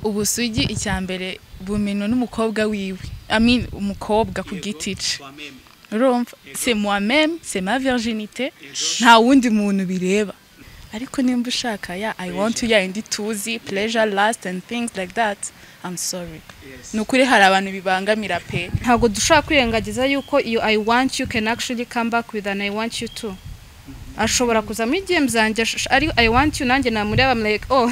ubusugi icya mbere bumenwa n'umukobwa wiwe amin umukobwa ku giti cye urumva se moi-même c'est ma virginité nta wundi muntu bireba ariko nimba ushaka ya i want you ya indi tuzi pleasure last and things like that i'm sorry ni ukuri hari abantu bibangamira pe ntabwo dushobora kwirengagiza yuko iyo i want you can actually come back with an i want you too ashobora kuzamo igihe zanjye ash- ari i want you nanjye namureba I'm like oh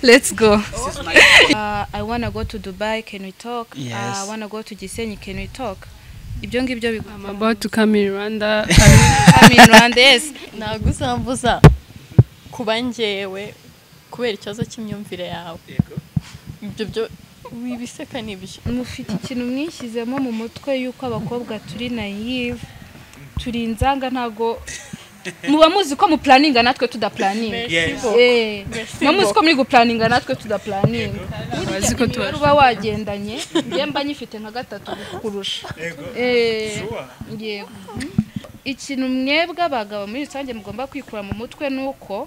let's go uh, i wanna go to dubai can we talk Yes. i wanna go to gisenyi can we talk ibyo ngibyo I'm bigomba about to come in Rwanda. I'm in Rwanda yes nagusa mvuza kuba ngewe kubera ikibazo cy'imyumvire yawe ibyo byo wibiseka n'ibyo mufite ikintu mwishyizemo mu mutwe yuko abakobwa turi nayive turi inzanga ntago muba muzi ko mupuraninga natwe tudapuraninga Eh, muba muzi ko muri gupuraninga natwe tudapuraninga Bazi ko tuba- imibare uba wagendanye njye mba nyifite nka gatatu kurusha Eh, yego ikintu mwebwe abagabo muri rusange mugomba kwikura mu mutwe ni uko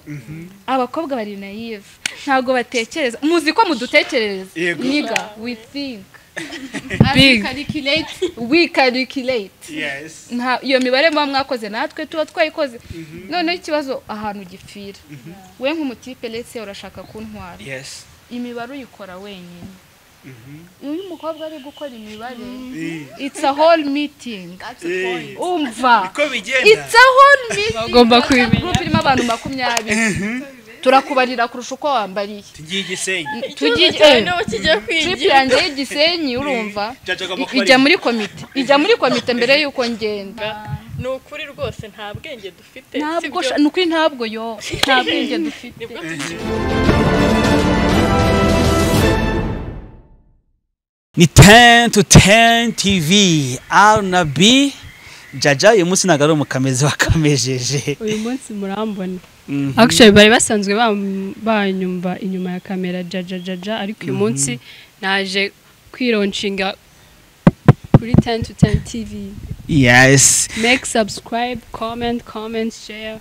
abakobwa bari nayive ntabwo batekereza muzi ko mudutekerereza Yego. niga we think Big. we calculate Yes. nta iyo mibare muba mwakoze natwe tuba twayikoze noneho ikibazo ahantu gipfira we nk'umutipe letse urashaka kuntwara Yes. imibare uyikora wenyine iyo umukobwa ari gukora imibare it's a whole meeting umva Uko bigenda. it's a whole meeting Bagomba kubimenya. Group irimo abantu makumyabiri turakubarira kurusha uko wambariye Tugiye igisenyi. tugiye cyane niba kigiye trip kwigira yanjye y'igisenyi urumva Cyacu agomba kuba I- ijya ari- muri komite ijya muri komite mbere y'uko ngenda ni ukuri rwose nta bwenge dufite ntabwo sibyo? sha- ni ukuri ntabwo yo nta bwenge dufite nibwo tugiye ni 10 to 10 tv r na b jaja uyu munsi ntabwo ari umukamezi wakamejeje uyu munsi murambona Mhm. actually bari basanzwe bam- banyumva inyuma ya kamera jajajaja ariko uyu munsi naje kwironshinga kuri 10 to 10 tv yes make subscribe comment comment share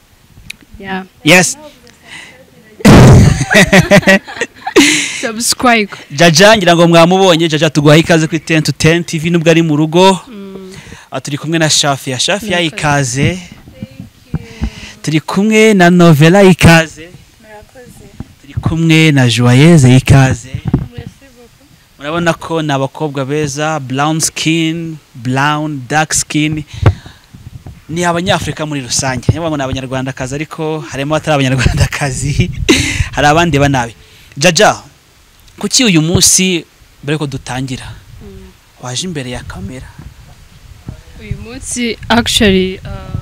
yeah yes subscribe jaja ngira ngo mwamubonye jaja tuguhaye ikaze kuri 10 to 10 tv nubwo ari mu rugo Ah, turi kumwe na shafiya shafiya ikaze turi kumwe na novela ikaze turi kumwe na joyeze ikaze murabona ko ni abakobwa beza brown skin brown dark skin ni abanyafurika muri rusange niyo mpamvu ni abanyarwandakazi ariko harimo abatari abanyarwandakazi hari abandi banabi jaja kuki uyu munsi mbere ko dutangira waje imbere ya kamera uyu munsi actually uh,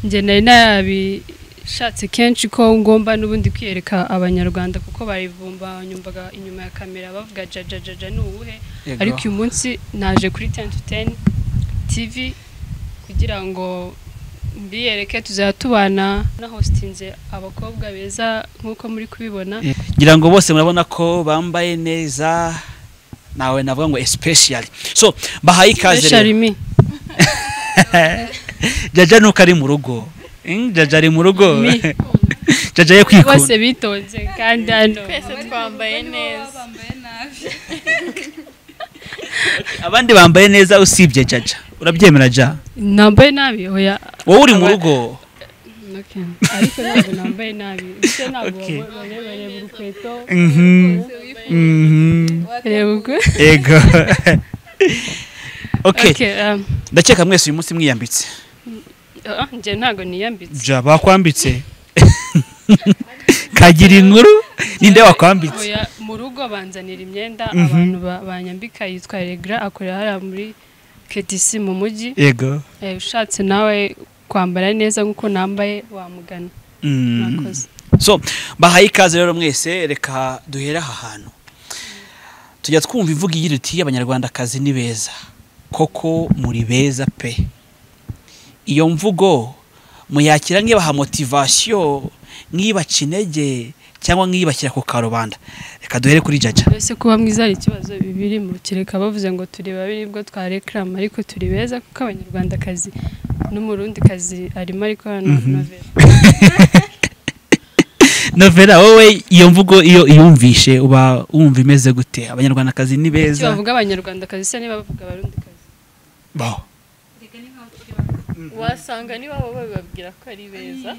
njye nari nabishatse kenshi ko ngomba n'ubundi kwiyereka abanyarwanda kuko barivumba nyumvaga inyuma ya kamera bavuga jajajaja ni uwuhe Yego. ariko uyu munsi naje kuri 10 to 10 tv kugira ngo mbiyereke tuzajya tubana na hostinze abakobwa beza nk'uko muri kubibona ngira ngo bose murabona ko bambaye neza nawe navuga ngo especially so bahaye ikaze Special rero me. jaja nuko ari mu rugo Mm, jaja ari mu rugo Mi. jaja yo bose kwikunda bitonze kandi hano twese twambaye neza abandi bambaye neza usibye jaja urabyemera ja nambaye nabi oya wowe uri mu Aba- rugo Okay. ariko ntabwo nambaye nabi ese ntabwo Okay. wabonye bareba urukweto Mhm. Mhm. reba ubwo ego okay Okay, um, ndakeka mwese uyu munsi mwiyambitse ah, njye ntabwo niyambitse ja bakwambitse kagira inkuru ninde wakwambitse Oya, mu rugo banzanira imyenda abantu ba- banyambika yitwa regra akorera hariya muri ketisi mu mujyi yego Eh, ushatse nawe kwambara neza nk'uko nambaye wamugana Mm. mwakoze so bahaye ikaze rero mwese reka duhere aha hantu tujya twumva ivuga igira iti abanyarwandakazi ni beza koko muri beza pe iyo mvugo muyakira nk'ibaha motivasiyo nk'ibaca intege cyangwa nk'ibashyira ku karubanda reka duhere kuri jaja ese kuba mwiza hari ikibazo bibiri mu kireka bavuze ngo turi babiri bwo twarekrama ariko turi beza kuko abanyarwandakazi n'umurundikazi arimo ariko hano novera novela wowe iyo mvugo iyo iyumvishe uba wumva imeze gute abanyarwandakazi ni Kuki beza bavuga abanyarwandakazi se niba bavuga abarundikazi Bo. wasanga niwabo bababwira ko ari beza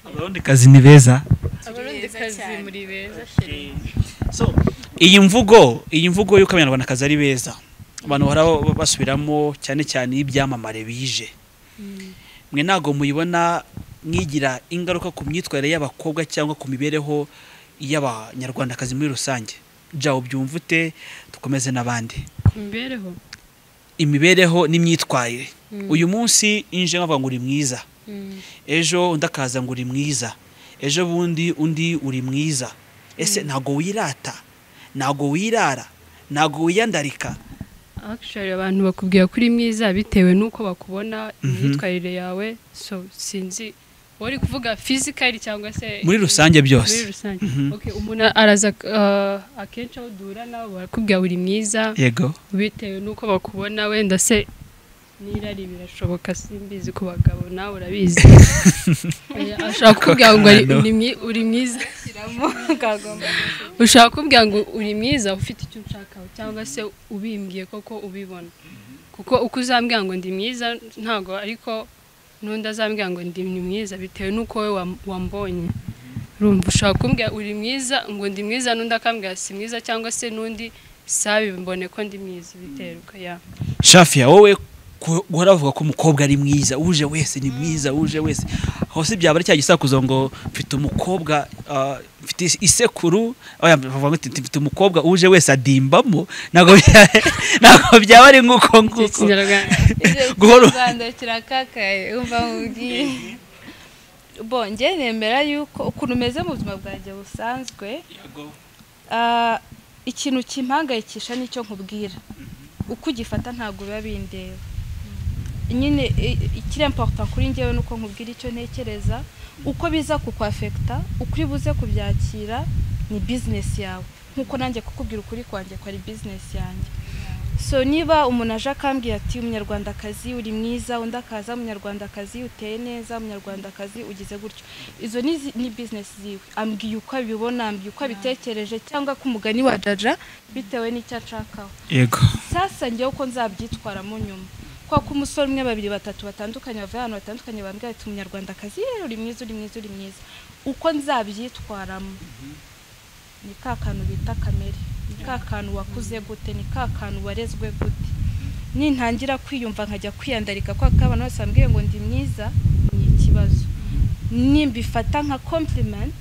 abarundikazi ni beza abarundikazi muri beza so iyi mvugo iyi mvugo y'uko abanyarwandakazi ari beza abantu bahora basubiramo cyane cyane y'ibyamamare bije mwe ntabwo muyibona mwigira ingaruka ku myitwarire y'abakobwa cyangwa ku mibereho y'abanyarwandakazi muri rusange jawo byumva ute dukomeze n'abandi ku mibereho imibereho n'imyitwarire uyu munsi inje nkavuga ngo uri mwiza ejo undi akaza ngo uri mwiza ejo bundi undi uri mwiza ese ntabwo wirata ntabwo wirara ntabwo wiyandarika actually abantu bakubwira ko uri mwiza bitewe n'uko bakubona imyitwarire yawe so sinzi wari kuvuga fizikari cyangwa se muri rusange byose muri rusange Mhm. Okay, umuntu araza ah, akenshi aho duhura nawe barakubwira uri mwiza yego bitewe n'uko bakubona wenda se n'irari birashoboka simbizi ku bagabo nawe urabizi Oya, ashaka kubwira ngo ari- Kokano. uri mwi- uri mwiza ushaka kubwira ngo uri mwiza ufite icyo unshakaho cyangwa se ubimbwiye koko ubibona kuko uko uzambwira ngo ndi mwiza ntabwo ariko n'undi azambwira ngo ndi ni mwiza bitewe n'uko wowe wam- wambonye urumva ushaka kumbwira uri mwiza ngo ndi mwiza n'undi akambwira si mwiza cyangwa se n'undi sabi mbone ko ndi mwiza biterwa ya shafiya wowe ku- guhora bavuga ko umukobwa ari mwiza uje wese ni mwiza uje wese aho si byaba ari cya gisakuzo ngo mfite umukobwa ah, mfite is- isekuru oya, bavuga ngo mfite mfite umukobwa uje wese adimbamo ntabwo bya- ntabwo byaba ari nk'uko nguko ikinyarwanda Guhora- u rwanda kirakakaye umva mubwiye bonge nemera yuko ukuntu umeze mu buzima bwanjye busanzwe ah, ikintu kimpangayikisha nicyo nkubwira uko ugifata ntabwo biba bindeba nyine i- ikiri important kuri njyewe ni uko nkubwira icyo ntekereza uko biza kukwafekita uko uri buze kubyakira ni bizinesi yawe nk'uko nanjye kukubwira ukuri kwanjye ko ari bizinesi yanjye so niba umuntu aje akambwira ati umunyarwandakazi uri mwiza undi akaza umunyarwandakazi uteye neza umunyarwandakazi ugize gutyo izo ni, zi- ni business ziwe ambwiye uko abibona ambwiye uko abitekereje cyangwa ko umugani wa jaja bitewe n'icyo ashakaho yego sasa njyewe uko nzabyitwaramo nyuma kwa ko umusore umwe babiri batatu batandukanye bavuye ahantu batandukanye bambwira ati umunyarwandakazi "Yeee, uri mwiza uri mwiza uri mwiza uko nzabyitwaramo ni ka kantu bita kamere ni ka kantu wakuze gute ni ka kantu warezwe gute nintangira kwiyumva nkajya kwiyandarika kwa ko abantu bose bambwiye ngo ndi mwiza ni ikibazo nimbifata nka compliment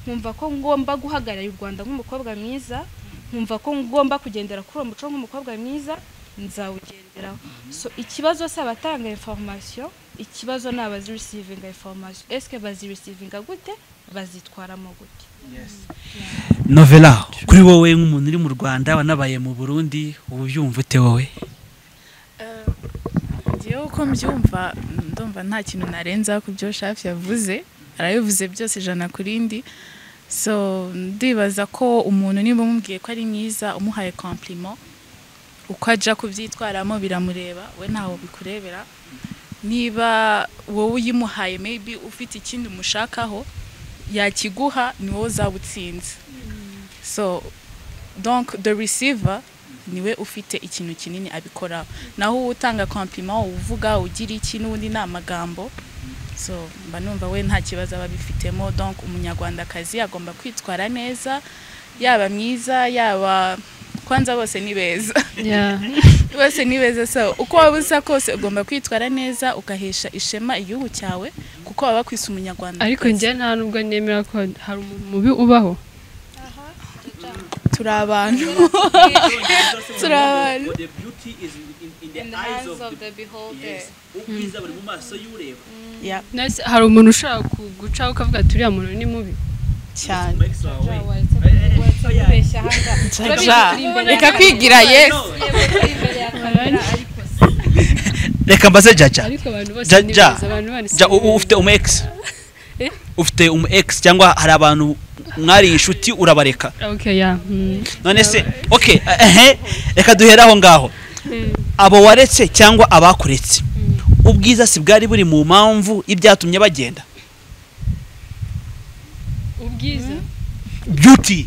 nkumva ko ngomba guhagararira u Rwanda nk'umukobwa mwiza nkumva ko ngomba kugendera kuri uwo muco nk'umukobwa mwiza nzawugenderaho so ikibazo si abatanga information ikibazo ni abazirisivinga information esike bazirisivinga gute bazitwaramo gute novela kuri wowe nk'umuntu uri mu rwanda wanabaye mu burundi uba ubyumva ute wowe ngewe uko mbyumva ndumva nta kintu narenza ku byo shafi yavuze arabivuze byose ijana ku rindi so ndibaza ko umuntu niba umubwiye ko ari mwiza umuhaye compliment uko ajya kubyitwaramo biramureba we ntaho bikurebera niba wowe uyimuhaye maybe ufite ikindi umushakaho yakiguha ni wowe uzaba utsinze so donc the receiver niwe ufite ikintu kinini abikoraho naho uwo utanga compliment uvuga ugira iki n'ubundi ni amagambo so mba numva we nta kibazo aba abifitemo donc umunyarwandakazi agomba kwitwara neza yaba mwiza yaba kwanza bose ni beza bose ni beza so uko waba usa kose ugomba kwitwara neza ugahesha ishema igihugu cyawe kuko waba kwisa umunyarwanda ariko njye nta nubwo nemera ko hari umuntu mubi ubaho turi abantu turi abantu Ya, Nasi- hari umuntu ushaka ku- gucaho ukavuga ati uriya muntu ni mubi cyane Jaja, reka kwigira yesu reka mbaze jaja ariko abantu bose Ja- ni ja. beza abantu bose Ja, ni u- u- beza. ufite umu ex Eh? ufite umu ex cyangwa hari abantu mwari inshuti urabareka okay ya mm. none se okay ehe reka duhere aho ngaho abo waretse cyangwa abakuretse ubwiza si bwari buri mu mpamvu ibyatumye bagenda ubwiza beauty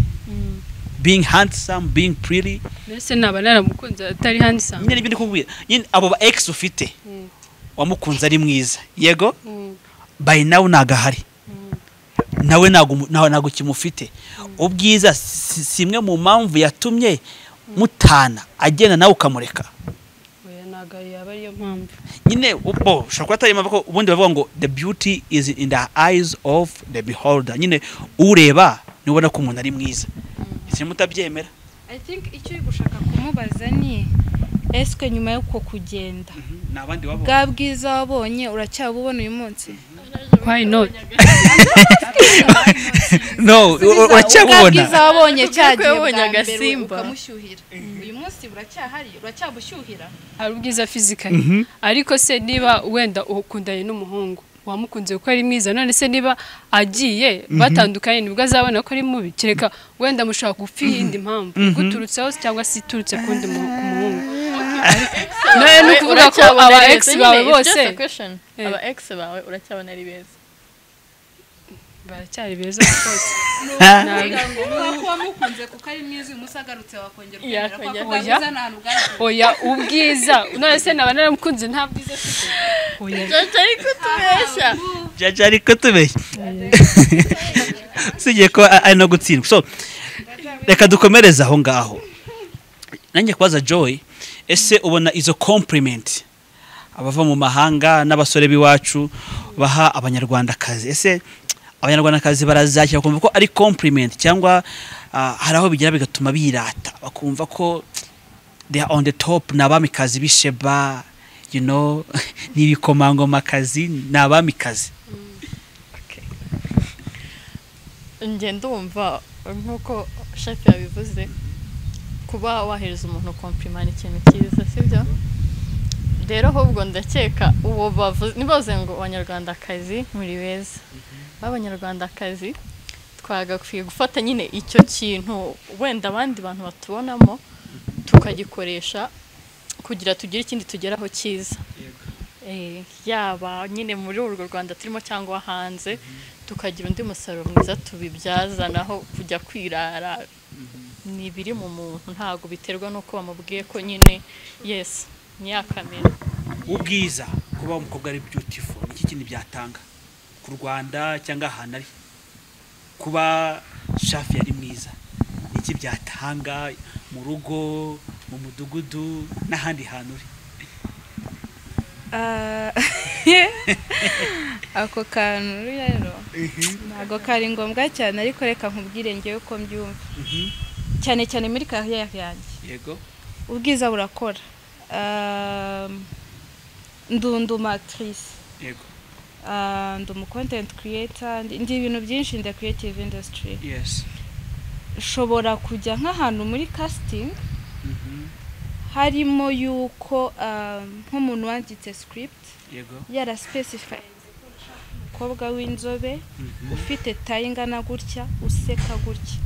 being handsome being pretty mbese naba naramukunze atari handsome nyine ibindi kubwira nyine abo ba ex ufite Mm. wamukunze ari mwiza yego Mm. by now ntago ahari nawe ntago umu- ntago ntago ukimufite ubwiza si si imwe mu mpamvu yatumye mutana agenda nawe ukamureka oya ntabwo yaba ariyo mpamvu nyine ubwo ushobora kuba atari amaboko ubundi bavuga ngo the beauty is in the eyes of the beholder nyine ureba niba ubona ko umuntu ari mwiza ese mutabyemera i think icyo uri gushaka kumubaza ni esike nyuma y'uko kugenda ni abandi wabonye bwa bwiza wabonye uracyabubona uyu munsi why not no u- uracyabubona bwiza wabonye cyagiye bwa wabonye mbere agasimba. ukamushyuhira uyu munsi buracyahari uracyabushyuhira hari ubwiza fizikali ariko se niba wenda ukundanye n'umuhungu wamukunze kuko ari mwiza none se niba agiye batandukanye nibwo azabona ko ari mubi kereka wenda mushaka gupfa iyindi mpamvu iguturutseho cyangwa se iturutse ku wundi mu- ku muhungu nawe ni ukuvuga ko aba ex bawe bose Eh. aba ex bawe uracyabona ari beza baracyari beza rwose Nabi. kuba mukunze kuko ari mwiza uyu munsi agarutse wakongera ukongera kwa Yakongera. kuba mwiza nta hantu bwagiye oya ubwiza none se naba naramukunze nta bwiza afite oya jaja ari kutubeshya jaja ariko tubeshye usibye ko a- ari no gutsindwa so reka dukomereze aho ngaho nanjye kubaza joy ese ubona izo compliment abava mu mahanga n'abasore b'iwacu baha abanyarwandakazi ese abanyarwandakazi barazakira bakumva ko ari compliment cyangwa ah, hari aho bigera bigatuma birata bakumva ko they are on the top ni abamikazi b'isheba you know ni ibikomangomakazi ni abamikazi njye ndumva nk'uko shafi yabivuze kuba wahereza umuntu kompirima ni ikintu cyiza sibyo rero ahubwo ndakeka uwo bavuze nibaze ngo abanyarwandakazi muri beza b'abanyarwandakazi twagakwiye gufata nyine icyo kintu wenda abandi bantu batubonamo tukagikoresha kugira tugire ikindi tugeraho cyiza Eh, yaba nyine muri urwo rwanda turimo cyangwa hanze tukagira undi musaruro mwiza tubibyaza naho kujya kwirara ni ibiri mu muntu ntabwo biterwa n'uko bamubwiye ko nyine yesi niyakamera ubwiza kuba umukobwa ari beautiful ni iki kintu byatanga ku rwanda cyangwa ahantu ari kuba shafi yari mwiza ni iki byatanga mu rugo mu mudugudu n'ahandi hantu uri Ah, ako kantu rero ntabwo kari ngombwa cyane ariko reka nkubwire ngewe uko mbyumva cyane cyane muri kariyeri yanjye yego ubwiza burakora Ah, ndunduma atirisi yego ndi umu kontenti kiriyeta ndi ibintu byinshi in the creative industry yes nshobora kujya nk'ahantu muri kasitingi Mhm. harimo yuko ah, nk'umuntu wanditse script yego yarasipesifayinze ko ushaka umukobwa w'inzobe ufite tayi ingana gutya useka gutya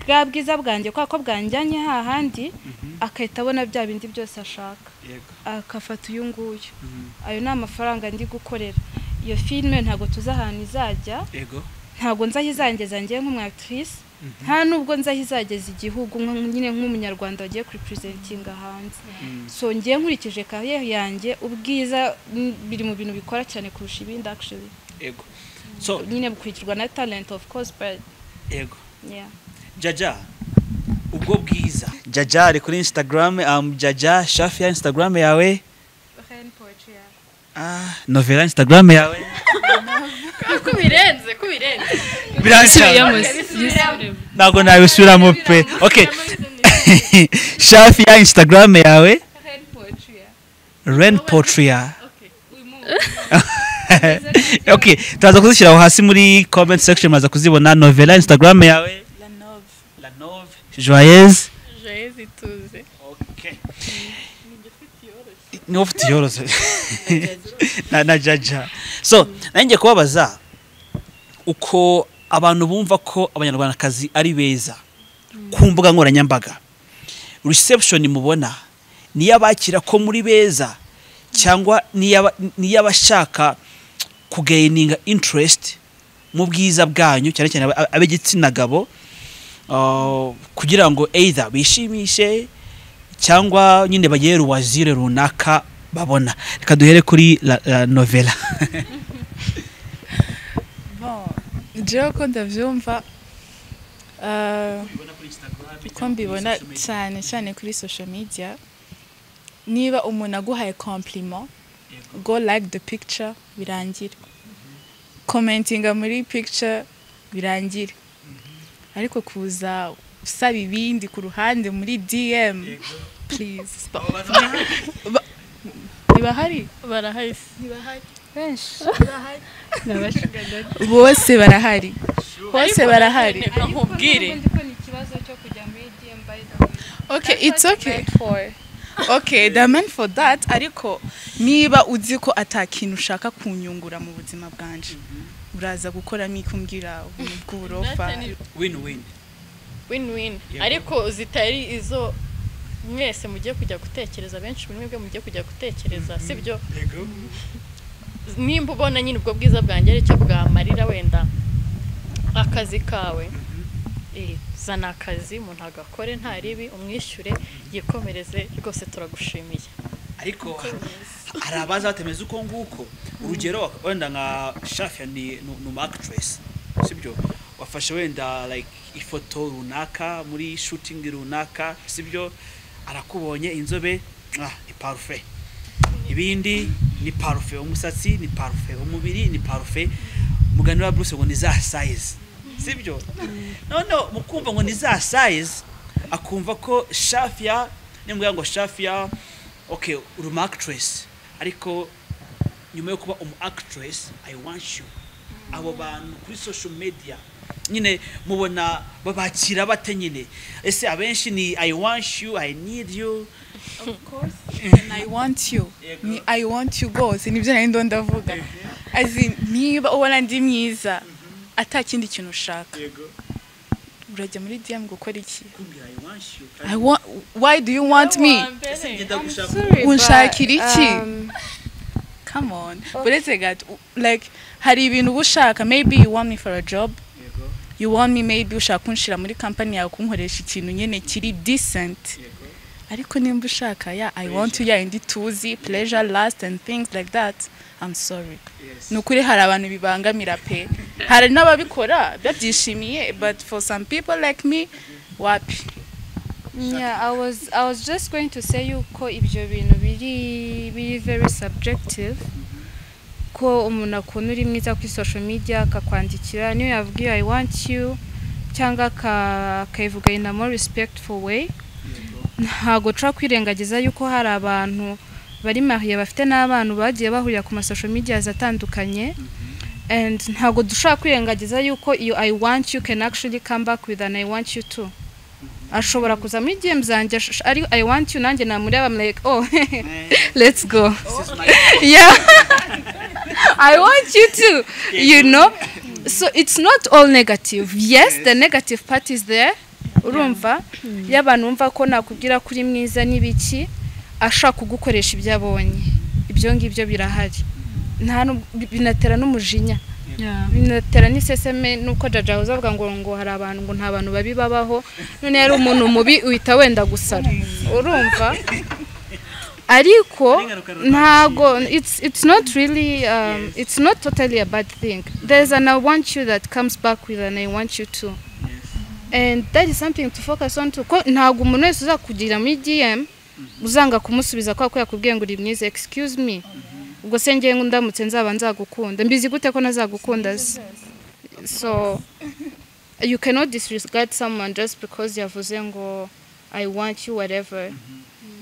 bwa bwiza bwanjye kubera ko bwanjyanye hahandi agahita abona bya bindi byose ashaka yego akafata uyu nguyu ayo ni amafaranga ndi gukorera iyo filime ntabwo tuzi ahantu izajya yego ntabwo nzi aho izageza ngewe nk'umwatirisi nta nubwo nzi aho izageza igihugu nk- nyine nk'umunyarwanda wagiye kuripurezentinga hanze so ngewe nkurikije kariyeri yanjye ubwiza mm, biri mu bintu bikora cyane kurusha ibindi actually yego so nyine bukurikirwa na talent of course but yego yeah jaja ubwo bwiza jaja ari kuri instagram um, jaja shafi ya instagram yawe ah, novela instagram yawe ko birenze ko birenze yisubiremo biranshaka yisubiremo ntabwo nabisubiramo pe okay shafi ya instagram yawe ren potria okay turaza kuzishyiraho hasi muri comment section muraza kuzibona novela instagram yawe La Nove. la nove joyeuse jezi tuze Okay. niba ufite iyoroshye na na jaja so nanjye kubabaza uko abantu bumva ko abanyarwandakazi ari beza ku mbuga nkoranyambaga reception mubona niyo abakira ko muri beza cyangwa niyo abashaka kugaininga interest mu bwiza bwanyu cyane cyane ab- ab'igitsina gabo ah, kugira ngo either bishimishe cyangwa nyine bagere wazire runaka babona reka duhere kuri la, la novela Bon, jewe uko ndabyumva ah, uko mbibona cyane cyane kuri social media niba umuntu aguhaye compliment go like the picture birangira commentinga muri picture birangira ariko kuza usaba ibindi ku ruhande muri dm please Ba- ntibahari barahari se. bose barahari bose barahari Reka nkubwire ko ni ikibazo cyo kujya muri DM by the way. okay it's okay For. okay the man for that ariko niba uzi ko atakintu ushaka kunyungura mu buzima bwanje uraza gukoramo ikumbwira ubuntu bw'uburofa win win win win Yego. ariko zitari izo mwese mugiye kujya gutekereza benshi muri mwebwe mugiye kujya gutekereza sibyo nimba ubona nyine ubwo bwiza bwanjye aricyo bwamarira wenda akazi kawe eh, zana akazi umuntu agakore nta ribi umwishyure yikomereze rwose turagushimiye ariko hari abaza batemeza uko nguko urugero wenda nka shafia ni ni umu actress sibyo wafashe wenda like ifoto runaka muri shooting runaka sibyo arakubonye inzobe ah, ni parufe ibindi ni parufe umusatsi ni parufe umubiri ni parufe mugani wa bruce ngo ni za size sibyo noneho mu kumva ngo ni za size akumva ko shafia nimubwira ngo shafia okay uri umu actress ariko nyuma yo kuba umu actress i want you abo bantu kuri social media nyine mubona babakira bate nyine ese abenshi ni i want you i need you And I want you Yego. ni I want you rwose nibyo nari ndo ndavuga azi niba ubona ndi mwiza ata kindi kintu ushaka urajya muri DM gukora iki kumbwira i want you I want, why do you want me ese ngenda gushaka unshakira iki come on uretse gato u- like hari ibintu uba ushaka maybe you want me for a job yego you want me maybe ushaka kunshira muri kampani yawe kunkoresha ikintu nyine kiri decent yego ariko nimba ushaka ya i want you ya indi tuzi pleasure last and things like that i'm sorry yes ni ukuri hari abantu bibangamira pe hari n'ababikora babyishimiye but for some people like me wapi Yeah, I was I was just going to say yuko ibyo bintu biri biri very subjective ko umuntu akunda uri mwiza kuri social media akakwandikira niyo yavuga iyo I want you cyangwa aka- akayivuga in a more respectful way ntago turi kwirengagiza yuko hari abantu bari mariye bafite n'abana bagiye bahurira ku masosho medias atandukanye and ntago dushobora kwirengagiza yuko iyo I want you can actually come back with an I want you too ashobora kuza muri DM zanjye ash- ari I want you nanjye namureba I'm like oh let's go this is my yeah I want you too you know so it's not all negative yes the negative part is there urumva iyo abantu bumva ko nakubwira ko uri mwiza n'ibiki ashaka kugukoresha ibyo abonye ibyo ngibyo birahari nta n'ub- bi- binatera n'umujinya binatera n'iseseme nuko jaja ahoza avuga ngo ngo hari abantu ngo nta bantu babi babaho none yari umuntu mubi uhita wenda gusara urumva ariko ntago it's it's not really um, it's not totally a bad thing there's an I want you that comes back with an I want you too and that is something to focus on too ko ntago umuntu wese uzakugira muri DM uzanga kumusubiza kwa ko yakubwiye ngo uri mwiza excuse me ubwo se ngewe ndamutse nzaba nzagukunda mbizi gute ko nazagukunda se so you cannot disregard someone just because yavuze ngo i want you whatever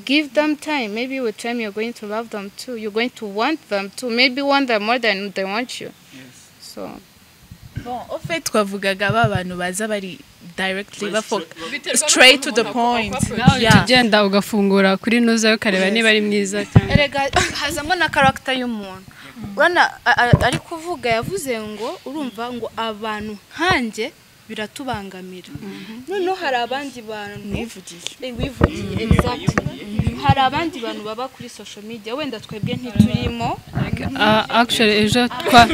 give them time maybe with time you're going to love them too you're going to want them too maybe want them more than they want you so bon au fait twavugaga ba bantu baza bari directly bafo Straight straight to the point nawe Yeah. ujya ugenda ugafungura kuri nuza ukareba niba ari mwiza cyangwa erega hazamo na karagita y'umuntu urabona a- a- ari kuvuga yavuze ngo urumva ngo abantu nkanjye biratubangamira noneho hari abandi bantu nivugiye Eh, wivugiye exactly hari abandi bantu baba kuri social media wenda twebwe ntiturimo akisheri ejo twa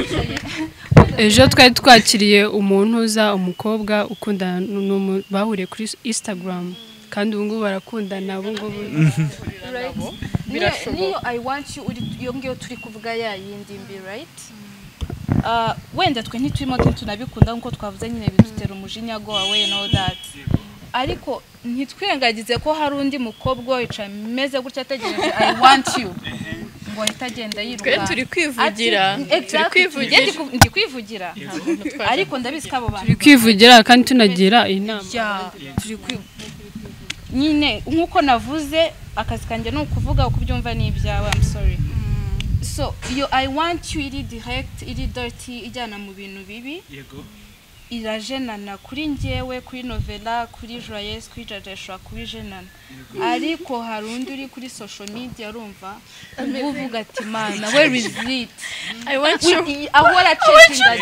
ejo twari twakiriye umuntu uza umukobwa ukundana n'umu bahuriye kuri isitagaramu kandi ubu ngubu barakundana ubu ngubu Right? Niyo- niyo i want you uri iyo ngiyo turi kuvuga ya yindi mbi right Ah, wenda twe ntiturimo kandi tunabikunda nk'uko twavuze nyine bidutera umujinya go away and all that ariko ntitwirengagize ko hari undi mukobwa wicaye ameze gutya ategereje i want you ngo ahita agenda yiruka twe turi kwivugira turi kwivugira ndi kwivugira ariko ndabizi ko abo bantu turi kwivugira kandi tunagira inama ya turi kwi nyine nk'uko navuze akazi kanjye ni ukuvuga uko ubyumva ni ibyawe I'm sorry so iyo i want you iri direct iri dirty ijyana mu bintu bibi yego irajenana kuri njyewe kuri novela kuri joyeuse kuri jaja ishobora kuba ijenana ariko hari undi uri kuri social media urumva uba uvuga ati mana where is it I want you Wi- i- ahora acetinga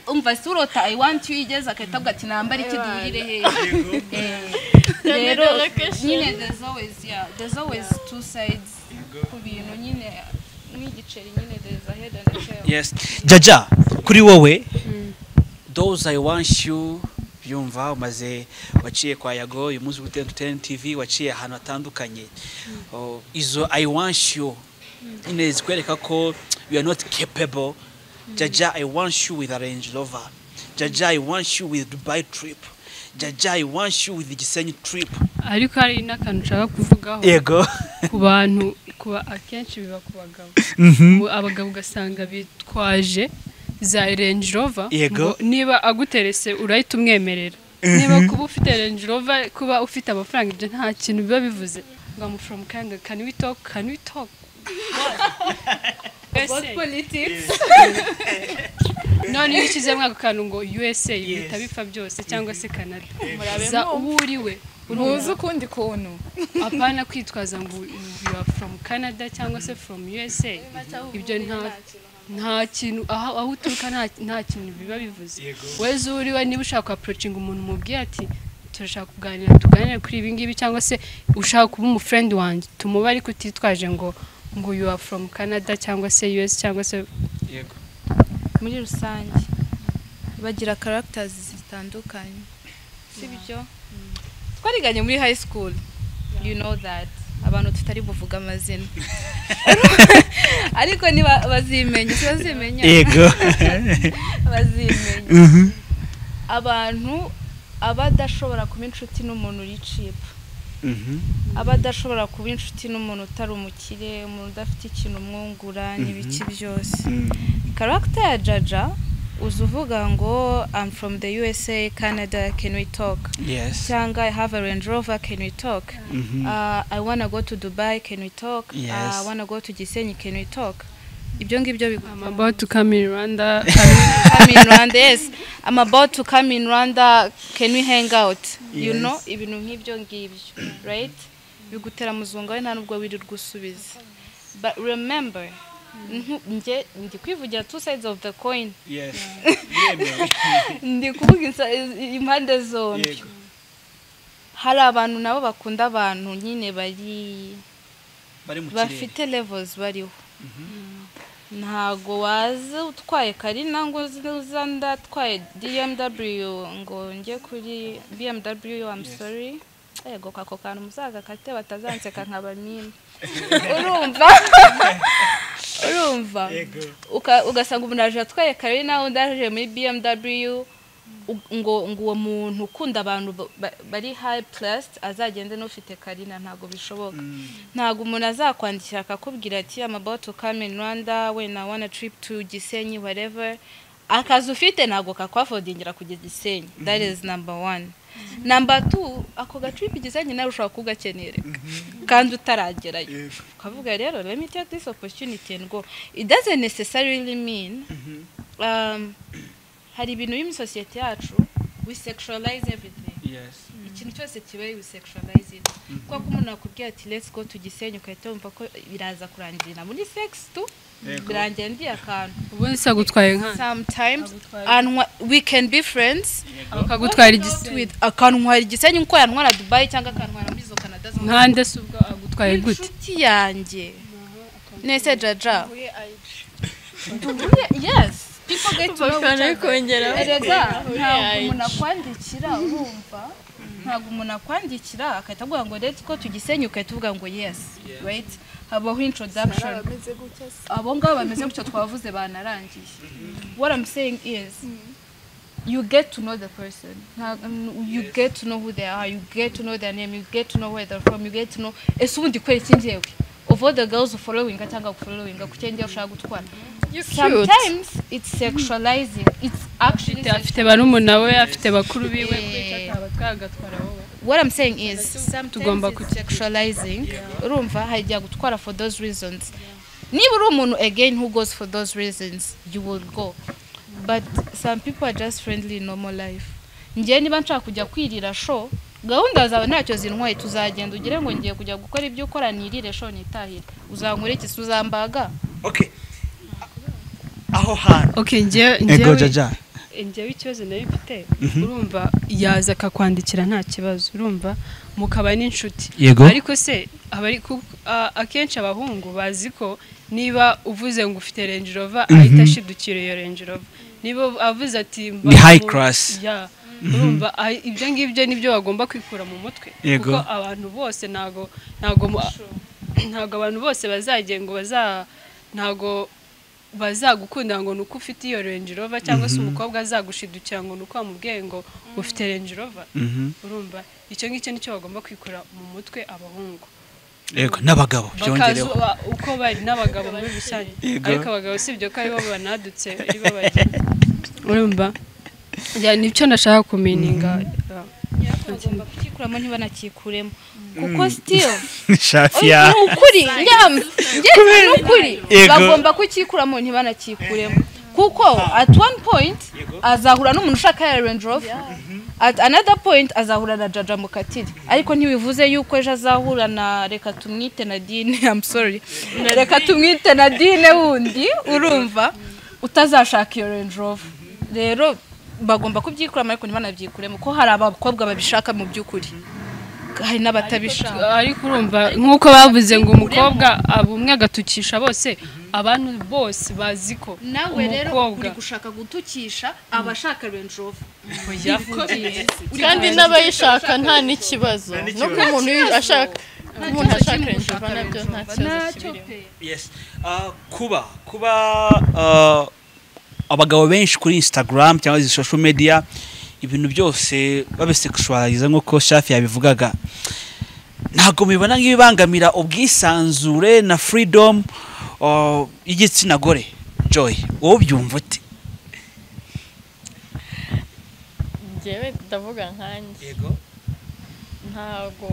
umva si urota i want you igeze agahita avuga ati nambara iki duhurire hejuru rero the location. nyine there's always yeah there's always two sides ku bintu nyine nk'igiceri nyine there's a head and a tail yes jaja kuri wowe those i want you byumva umaze waciye kwa yago uyu munsi kuri ten tv waciye ahantu hatandukanye Oh, izo i want you nyine zikwereka ko you are not capable jaja i want you with a range rover jaja i want you with dubai trip jaja i want you with gisenyi trip ariko hari n'akantu ushaka kuvugaho yego ku bantu kuba akenshi biba ku bagabo Ubu abagabo ugasanga bitwaje za range rover Yego. ngo niba aguterese urahita umwemerera niba kuba ufite range rover kuba ufite amafaranga ibyo nta kintu biba bivuze ngo amu from kanga can we talk can we talk USA. none iyo ushyizemo ako kantu ngo USA bihita bipfa byose cyangwa se Canada za uwo uriwe muzi ukundi kuntu apana kwitwaza ngo you are from canada cyangwa se from usa ibyo nta nta kintu aho aho uturuka nta nta kintu biba bivuze weza uriwe niba ushaka approachinga umuntu umubwire ati turashaka kuganira tuganire kuri ibi ngibi cyangwa se ushaka kuba umufriend wanjye tumuba ariko utitwaje ngo ngo you are from canada cyangwa se us cyangwa se yego muri rusange bagira characters zitandukanye si byo twariganye muri high school you know that abantu tutari buvuga amazina ariko niba bazimenya bazimenya yego bazimenya abantu abadashobora kuba inshuti n'umuntu uri cipa abadashobora kuba inshuti n'umuntu utari umukire umuntu udafite ikintu umwungura n'ibiki byose karagita ya jaja uza uvuga ngo I'm from the USA Canada can we talk yes cyangwa I have a Range Rover can we talk Uh, I wanna go to Dubai can we talk Yes. Uh, I wanna go to Gisenyi can we talk ibyo ngibyo biguma i'm about to come in rwanda come in Rwanda yes I'm about to come in Rwanda can we hang out you Yes. know ibintu nk'ibyo ngibyo right bigutera muzungu wawe nta nubwo wirirwa usubiza but remember nku- nge ndi kwivugira two sides of the coin yes ndi kuvuga insa- impande zombi yego hari abantu nabo bakunda abantu nyine bari bari mu kirere bafite levels bariho ntago waza utwaye karina ngo uze- uza ndatwaye dmw ngo njye kuri bmw I'm sorry yego kako kantu muzagakate batazanseka nkaba mine urumva urumva Uka- ugasanga umuntu aje atwaye karina undi aje muri bmw u- ngo ngo uwo muntu ukunda abantu ba- ba- bari high placed azagende n'ufite karina ntabwo bishoboka ntabwo umuntu azakwandikira akakubwira ati I'm about to come in Rwanda when I want a trip to Gisenyi whatever akazi ufite ntabwo kakwafodingira kujya Gisenyi that is number one number two ako gatripi Gisenyi nawe ushobora kugakenera kandi utaragerayo ukavuga rero let me take this opportunity and go it doesn't necessarily mean um, hari ibintu biri muri sosiyete yacu we sexualize everything yes ikintu cyose kibaye wisexualize it kuko ko umuntu akubwira ati let's go to gisenyi ugahita wumva ko biraza kurangirira muri sex tu birangira ndiye akantu ubundi se agutwaye nk'aho sometimes anywa- we can be friends akagutwara igisenyi with akantwara igisenyi nk'uko yantwara dubai cyangwa akantwara muri izo canada zo nkande se ubwo agutwaye gute inshuti yanjye nese jaja duhuye yes people get to know each bashobora other. kongera erega ntabwo yaje. umuntu akwandikira urumva ntabwo umuntu akwandikira agahita avuga ngo rero ko tugisenye ugahita uvuga ngo yes right habaho introduction abo ngabo bameze gutyo twavuze banarangiye what i'm saying is you get to know the person Nta- mm, you get to know who they are you get to know their name you get to know where they're from you get to know ese ubundi kwera iki ngewe of all the girls following cyangwa following ku cyo ngewe ushaka gutwara sometimes it's sexualizing it's actually afite barumuna we afite bakuru biwe kwica atabatwara agatwara wowe what i'm saying is sometimes Tugomba it's kuki- sexualizing urumva hajya gutwara for those reasons niba uri umuntu again who goes for those reasons you will go but some people are just friendly in normal life ngewe niba nshaka kujya kwirira show gahunda zawe ntacyo zintwaye tuzagenda ugire ngo ngiye kujya gukora ibyo ukora nirire show nitahire uzankora iki se uzambaga okay aho hantu okay njyewe ego njyewe jaja njyewe ikibazo nayo mfite urumva yaza akakwandikira nta kibazo urumva mukaba n'inshuti Yego. ariko se abari ku- a- akenshi abahungu bazi ko niba uvuze ngo ufite range rover ahita ashidukira iyo range rover niba avuze ati mba Ni high mu- class. Yeah. urumva ah, ibyo ngibyo nibyo bagomba kwikura mu mutwe Yego. kuko abantu bose ntago ntago mu- ntago abantu bose bazagenda ngo baza ntago bazagukunda ngo ni uko ufite iyo renji rova cyangwa se umukobwa azagushidukira ngo ni uko wamubwiye ngo ufite renji rova urumva icyo ngicyo nicyo bagomba kwikura mu mutwe abahungu yego n'abagabo byongereho bakazuba uko bari n'abagabo muri rusange Yego. ariko abagabo si ibyo ko ari bo banadutse ari bo bagira urumva Ya, nicyo ndashaka kumininga bagomba kukikuramo ntibanakikuremo kuko still shafi ya ni ukuri njyam- njye ni ukuri Yego. bagomba kukikuramo ntibanakikuremo kuko at one point azahura n'umuntu ushaka ya Range Rover at another point azahura na jaja mukatire ariko ntibivuze yuko ejo azahura na reka tumwite na dine I'm sorry reka tumwite na dine wundi urumva utazashaka iyo Range Rover rero bagomba kubyikuramo ariko ntibanabyikureho kuko hari abakobwa babishaka mu by'ukuri hari n'abatabishaka ariko urumva nk'uko bavuze ngo umukobwa aba umwe agatukisha bose abantu bose bazi ko nawe rero umukobwa- uri gushaka gutukisha abashaka Range Rover kandi n'abayishaka nta n'ikibazo no ku muntu ashaka ku muntu ashaka renji rova nabyo nta kibazo kibirimo Yes. Ah, kuba kuba ah, abagabo benshi kuri Instagram cyangwa izi social media ibintu byose babisexualize nk'uko Shafi yabivugaga ntabwo mubibona nk'ibibangamira ubwisanzure na freedom ah, y'igitsina gore Joy wowe ubyumva ute njyewe ndavuga nkanjye yego ntago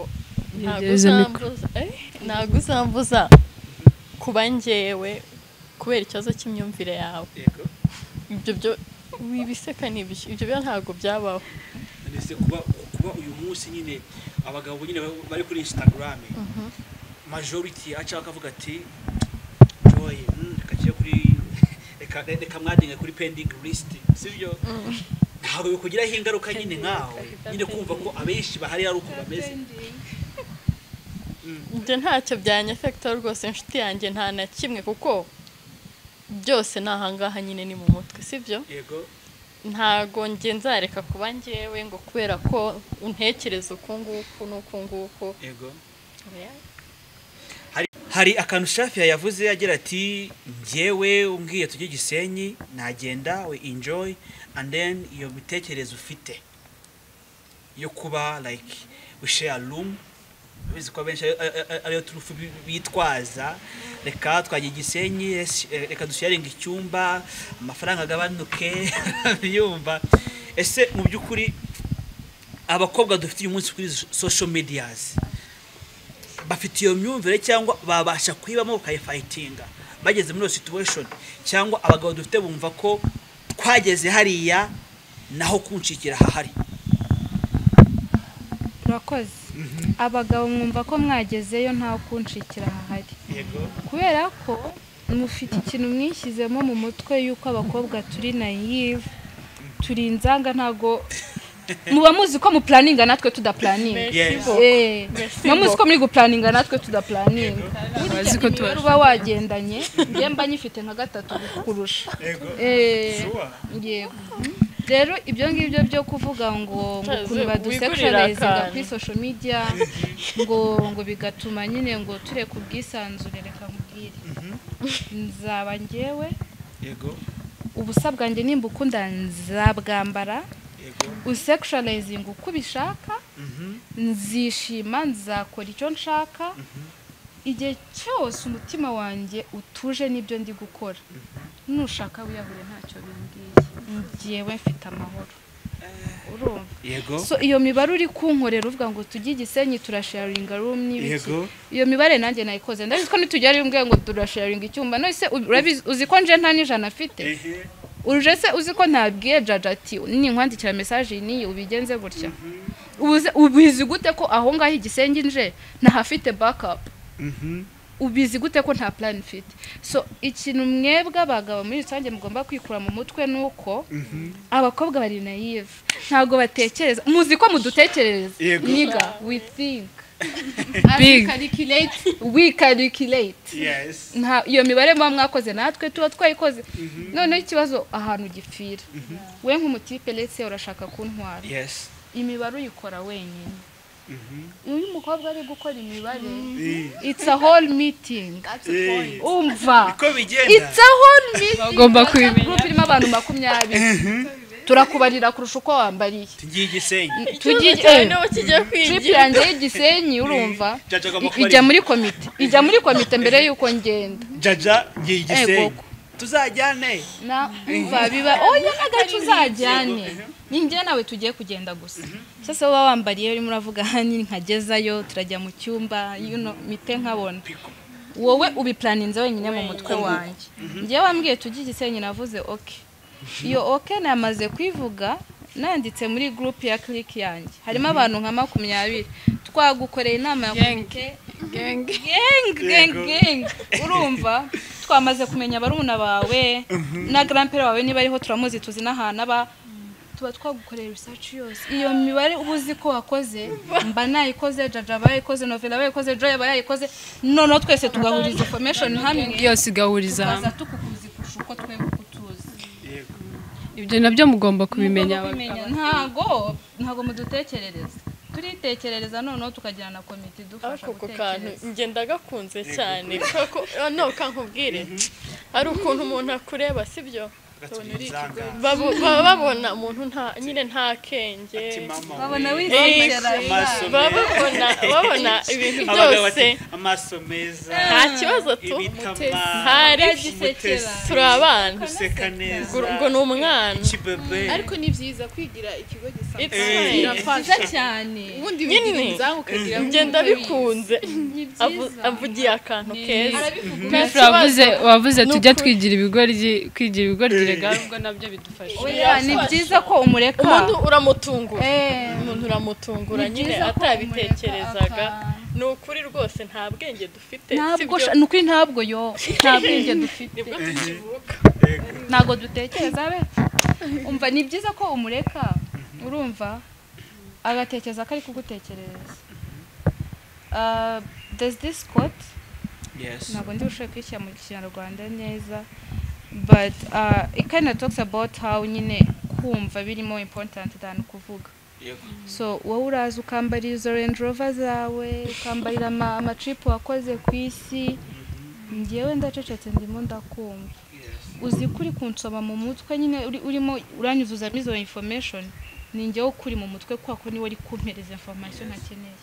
ntago Yegereza mikoro. uzambuza eh, ntago uzambuza kuba njyewe kubera ikibazo cy'imyumvire yawe yego ibyo byo wibiseka ni ibiki ibyo byo ntago byabaho ndetse kuba kuba uyu munsi nyine abagabo nyine ba- bari kuri Instagram majority aca akavuga ati Joy mm, reka nshyire kuri reka reka mwadinga kuri pending list sibyo ntabwo bikugiraho ingaruka nyine nkawe nyine kumva ko abenshi bahari ari uko bameze ibyo ntacyo byanyefekita rwose inshuti yanjye nta na kimwe kuko byose ni ahangaha nyine ni mu mutwe sibyo yego ntago njye nzareka kuba njyewe ngo kubera ko untekereza uku nguku n'uku nguku yego hari akantu shafi yavuze agira ati njyewe umbwiye tujye gisenyi nagenda we enjoy and then iyo mitekerereze ufite yo kuba like we share room bizi ko abenshi ari- ari- ari- ariyo turufu bi- bitwaza reka twajya igisenyi es- eh, reka dusharinga icyumba amafaranga agabanuke yumva ese mu by'ukuri abakobwa dufite uyu munsi kuri so- social medias bafite iyo myumvire cyangwa babasha kuyibamo bakayifayitinga bageze muri iyo situation cyangwa abagabo dufite bumva ko twageze hariya naho kunshikira hahari urakoze abagabo mwumva ko mwagezeyo nta kunshikira hahari kubera ko mufite ikintu mwishyizemo mu mutwe y'uko abakobwa turi nayive turi inzanga ntago muba muzi ko mupuraninga natwe tudapuraninga Eh, muba muzi ko muri gupuraninga natwe tudapuraninga abazi ko tuba imibare uba wagendanye njye mba nyifite nka gatatu kurusha Eh, yego rero ibyo ngibyo byo kuvuga ngo ngo ukuntu badusekurizaga akantu. kuri social media ngo ngo bigatuma nyine ngo tureke ubwisanzure reka nkubwire nzaba ngewe yego ubusa bwanjye nimba ukunda nzabwambara useksharayizinga uko ubishaka nzishima nzakora icyo nshaka igihe cyose umutima wanjye utuje n'ibyo ndi gukora nushaka wiyahure ntacyo bimbwiye ngewe mfite amahoro urumva yego so iyo mibare uri kunkorera uvuga ngo tujye i gisenyi turasharinga rumwe n'ibiki yego iyo mibare nanjye nayikoze ndabizi ko nitugera rimwe ngo turasharinga icyumba none se urabizi uzi ko nje nta n'ijana afite ehe uje se uzi ko ntabwiye jaja ati ninkwandikira mesaje niyi ubigenze gutya Ubuze- ubizi gute ko aho ngaho igisenge nje ntahafite bakapu mhm ubizi gute ko nta plan mfite so ikintu mwebwe abagabo muri rusange mugomba kwikura mu mutwe ni uko abakobwa bari nayive ntabwo batekereza muzi ko mudutekereza Yego. niga we think Big. we calculate yes nta iyo mibare muba mwakoze natwe tuba twayikoze noneho ikibazo ahantu gipfira we nk'umutipe ndetse urashaka kuntwara yes imibare uyikora wenyine mhm iyo umukobwa ari gukora imibare Eh, it's a whole meeting eh. umva uko bigenda it's a whole meeting Bagomba kubimenya. group irimo abantu makumyabiri turakubarira kurusha uko wambariye tugiye igisenyi tugiye cyane eh, ubu kigiye trip kwigira yanjye y'igisenyi urumva Jaja agomba i- kubarira. ijya muri komite ijya muri komite mbere y'uko ngenda jaja ngiye igisenyi koko. tuzajyane na umva biba oya agacu uzajyane ninjye nawe tugiye kugenda gusa sasa wowe wambariye urimo uravuga hani nkagezayo turajya mu cyumba you know, mite nkabona wowe ubipuraninze wenyine mu mutwe wanjye njyewe wambwiye tujye igisenyi navuze oke iyo oke namaze kuyivuga nanditse muri gurupe ya kiriki yanjye harimo abantu nka makumyabiri twagukoreye inama ya komite geng geng geng urumva twamaze kumenya barumuna bawe na garampere wawe niba ariho turamuzi tuzi n'ahantu aba tuba twagukoreye research yose iyo mibare uba uzi ko wakoze mba nayikoze jaja aba yayikoze novela aba yayikoze joy aba yayikoze noneho twese tugahuriza information hamwe yose igahuriza hamwe tukaza tukukuzi kurusha uko twebwe uko tuzi ibyo nabyo mugomba kubimenya abagabo. ntago ntago mudutekerereza turitekerereza noneho tukajyana na komite idufasha ako kantu gutekereza njye ndagakunze cyane no kankubwire hari ukuntu umuntu akureba sibyo Babo- baba babona umuntu nta nyine nta kenge babona Eh, wisekera amaso baba babona babona ibintu Abagabo byose bati, amaso meza nta kibazo tu ibitama hari gisekera turi abana guseka neza ngo ngo ni umwana ikibebe ariko ni byiza kwigira ikigo gisanzwe It's Eh. fine. byiza cyane ubundi Nyine. wigira inzamu ukagira njye ndabikunze Avu- avugiye akantu keza Nta Bifra kibazo. wavuze wavuze tujya Nukuri. twigira ibigori kwigira ibigori regara ubwo nabyo bidufasha Oya, ni byiza ko umureka umuntu uramutungura Eh, umuntu uramutungura ni nyine byiza ko atabitekerezaga umureka aka- ni ukuri rwose nta bwenge dufite ntabwo sibyo? sha- ni ukuri ntabwo yo nta bwenge dufite nibwo tukivuka ntabwo dutekereza be umva ni byiza ko umureka urumva agatekereza ko ari kugutekerereza Ah, there's this quote yes ntabwo ndi bushoboye kwishyira mu kinyarwanda neza but uh, it kind of talks about how nyine kumva birimo important than kuvuga Yego. so wowe uraza ukambarira izo range rover zawe ukambarira ama- amatripu wakoze ku isi ngewe ndacecetse ndimo ndakumva uzi ko uri kunsoma mu mutwe nyine uri- urimo uranyuzuzamo izo information ni njyewe ukuri mu mutwe kubera ko niwe uri kumpereza information akeneye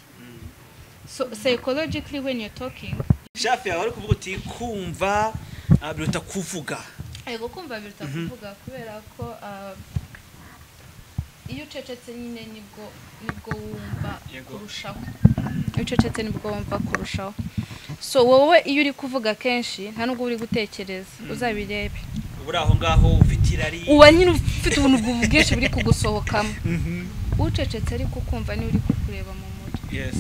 so psychologically when you're talking shafi yawe ari kuvuga uti kumva ah, biruta kuvuga Ego kumva biruta kuvuga kubera ko ah, iyo ucecetse nyine nibwo nibwo wumva Yego. kurushaho iyo ucecetse nibwo wumva kurushaho so wowe iyo uri kuvuga kenshi nta nubwo uri gutekereza uzabirebe uri aho ngaho ufite irari uba nyine ufite ubuntu bwu- bwinshi buri kugusohokamo ucecetse ariko ukumva niwe uri kukureba mu mutwe yes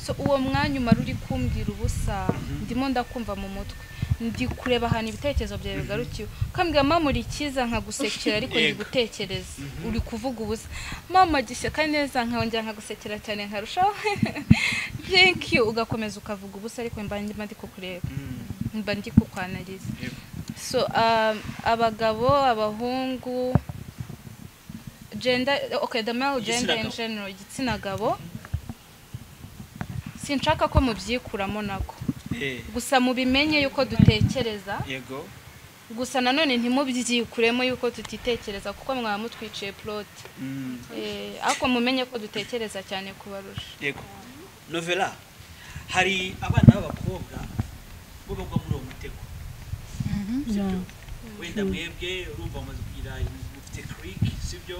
so uwo mwanya umara uri kumbwira ubusa ndimo ndakumva mu mutwe ndi kureba ahantu ibitekerezo byawe bigarukiwe ukambwira mama uri cyiza nkagusekera ariko ndi Yego. gutekereza uri kuvuga ubusa mama gishyaka neza nkongera nkagusekera cyane nkarushaho thank you ugakomeza ukavuga ubusa ariko mba ndimo ndi kukureba mba ndi kukwanariza Yego. so um, abagabo abahungu gender okay the male gender in Igitsina gabo. general igitsina gabo sinshaka ko mubyikuramo nako Eh, gusa mubimenye yuko dutekereza yego gusa nanone ntimubyikuremo yuko tutitekereza kuko mwaba mutwiciye puroti Mm, ariko mumenye ko dutekereza cyane kubarusha yego novela hari abana b'abakobwa bo bagwa muri uwo mutego sibyo wenda mwebwe urumva bamaze kugira ibintu mufite kirike sibyo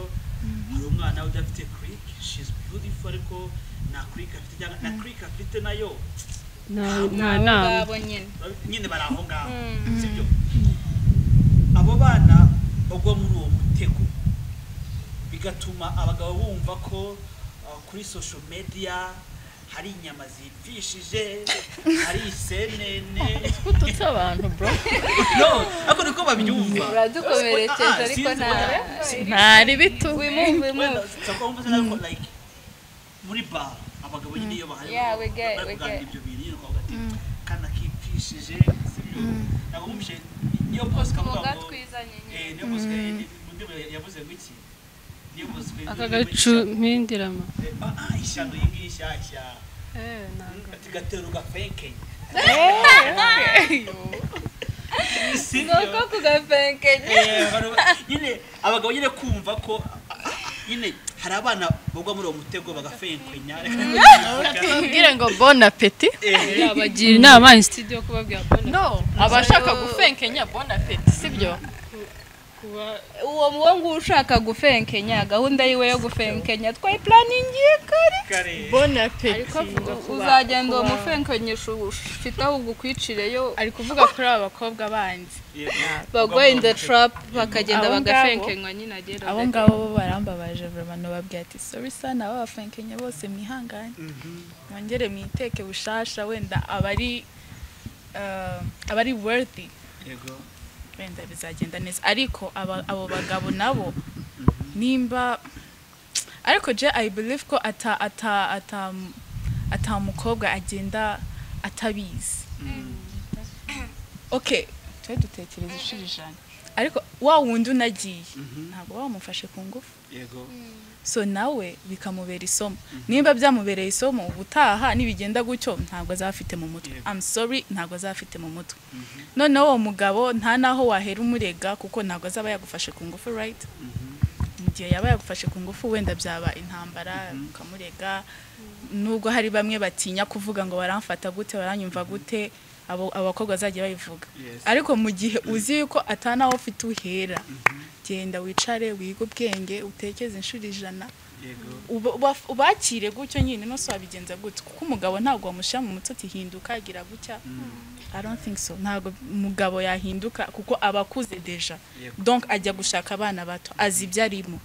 hari umwana udafite kirike shizi biyutifu ariko nta kirike afite cyangwa nta kirike afite nayo nta- nta Nabo nama ngabo nyine nyine bari aho ngaho Mm. sibyo abo bana bagwa muri uwo mutego bigatuma abagabo bumva ko uh, kuri social media hari inyama zipfishije hari isenene ututse abantu bro no ako niko babyumva uradukomerekeje Ah, ariko sinzi nta wenda- ntari bitu wimuve wenda wimuve sako mvuze nako like muri bar abagabo nyine iyo bahari bari Yeah, we get- we kuganira get. ibyo bintu nyine ukavuga ati kana kipfishije sibyo ntabwo mumpishe niyo bose ukavuga umuga ngo twizanye nyine eh, niyo bose undi yavuze ngo iki niyo bose aka gacu mpindirama ishyano iyi ngiyi nshyashya ati gatero gafenkenye ni uko kugafenkenye Eh, abantu ba- nyine abagabo nyine kumva ko a- a- nyine hari abana bagwa muri uwo mutego bagafenkwenya tubwire ngo bon appetit Eh, bagira inama in studio kubabwira kubona no abashaka gufenkenya bon appetit sibyo kuba uwo uwo nguwo ushaka gufenkenya gahunda yiwe yo gufenkenya twayipuraningiye kare kare bon appetit uzagenda uwo mufenkenyesha ufite aho ugukwicireyo ari kuvuga kuri aba bakobwa bandi bagwa in the trap bakagenda Abo ngabo. bagafenkenywa nyine agera abo ngabo bo barambabaje abantu bababwira ati sori sana ababafankanye bose mwihangane mwongere mwiteke bushasha wenda abari eh, abari worthy yego wenda bizagenda neza ariko aba- abo bagabo nabo nimba ariko je i believe ko ata ata ata ata mukobwa agenda atabizi okay twe dutekereza inshuro ijana ariko wa wundi unagiye ntabwo wamufashe ku ngufu yego so nawe bikamubera isomo nimba byamubereye isomo ubutaha nibigenda gutyo ntabwo azafite mu mutwe Yego. I'm sorry ntabwo azafite mu mutwe noneho uwo mugabo nta naho wahera umurega kuko ntabwo azaba yagufashe ku ngufu right mu gihe yaba yagufashe ku ngufu wenda byaba intambara ukamurega nubwo hari bamwe batinya kuvuga ngo baramfata gute baranyumva gute abo abakobwa bazajya babivuga Yes. ariko mu gihe uzi yuko atanaho ufite uhera genda wicare wige ubwenge utekeze inshuro ijana yego uba- uba- ubakire gutyo nyine nose wabigenza gutya kuko umugabo ntabwo wamushyira mu mutsi ati hinduka agira gutya I don't think so ntabwo umugabo yahinduka kuko aba akuze deja Yego. donc ajya gushaka abana bato azi ibyo arimo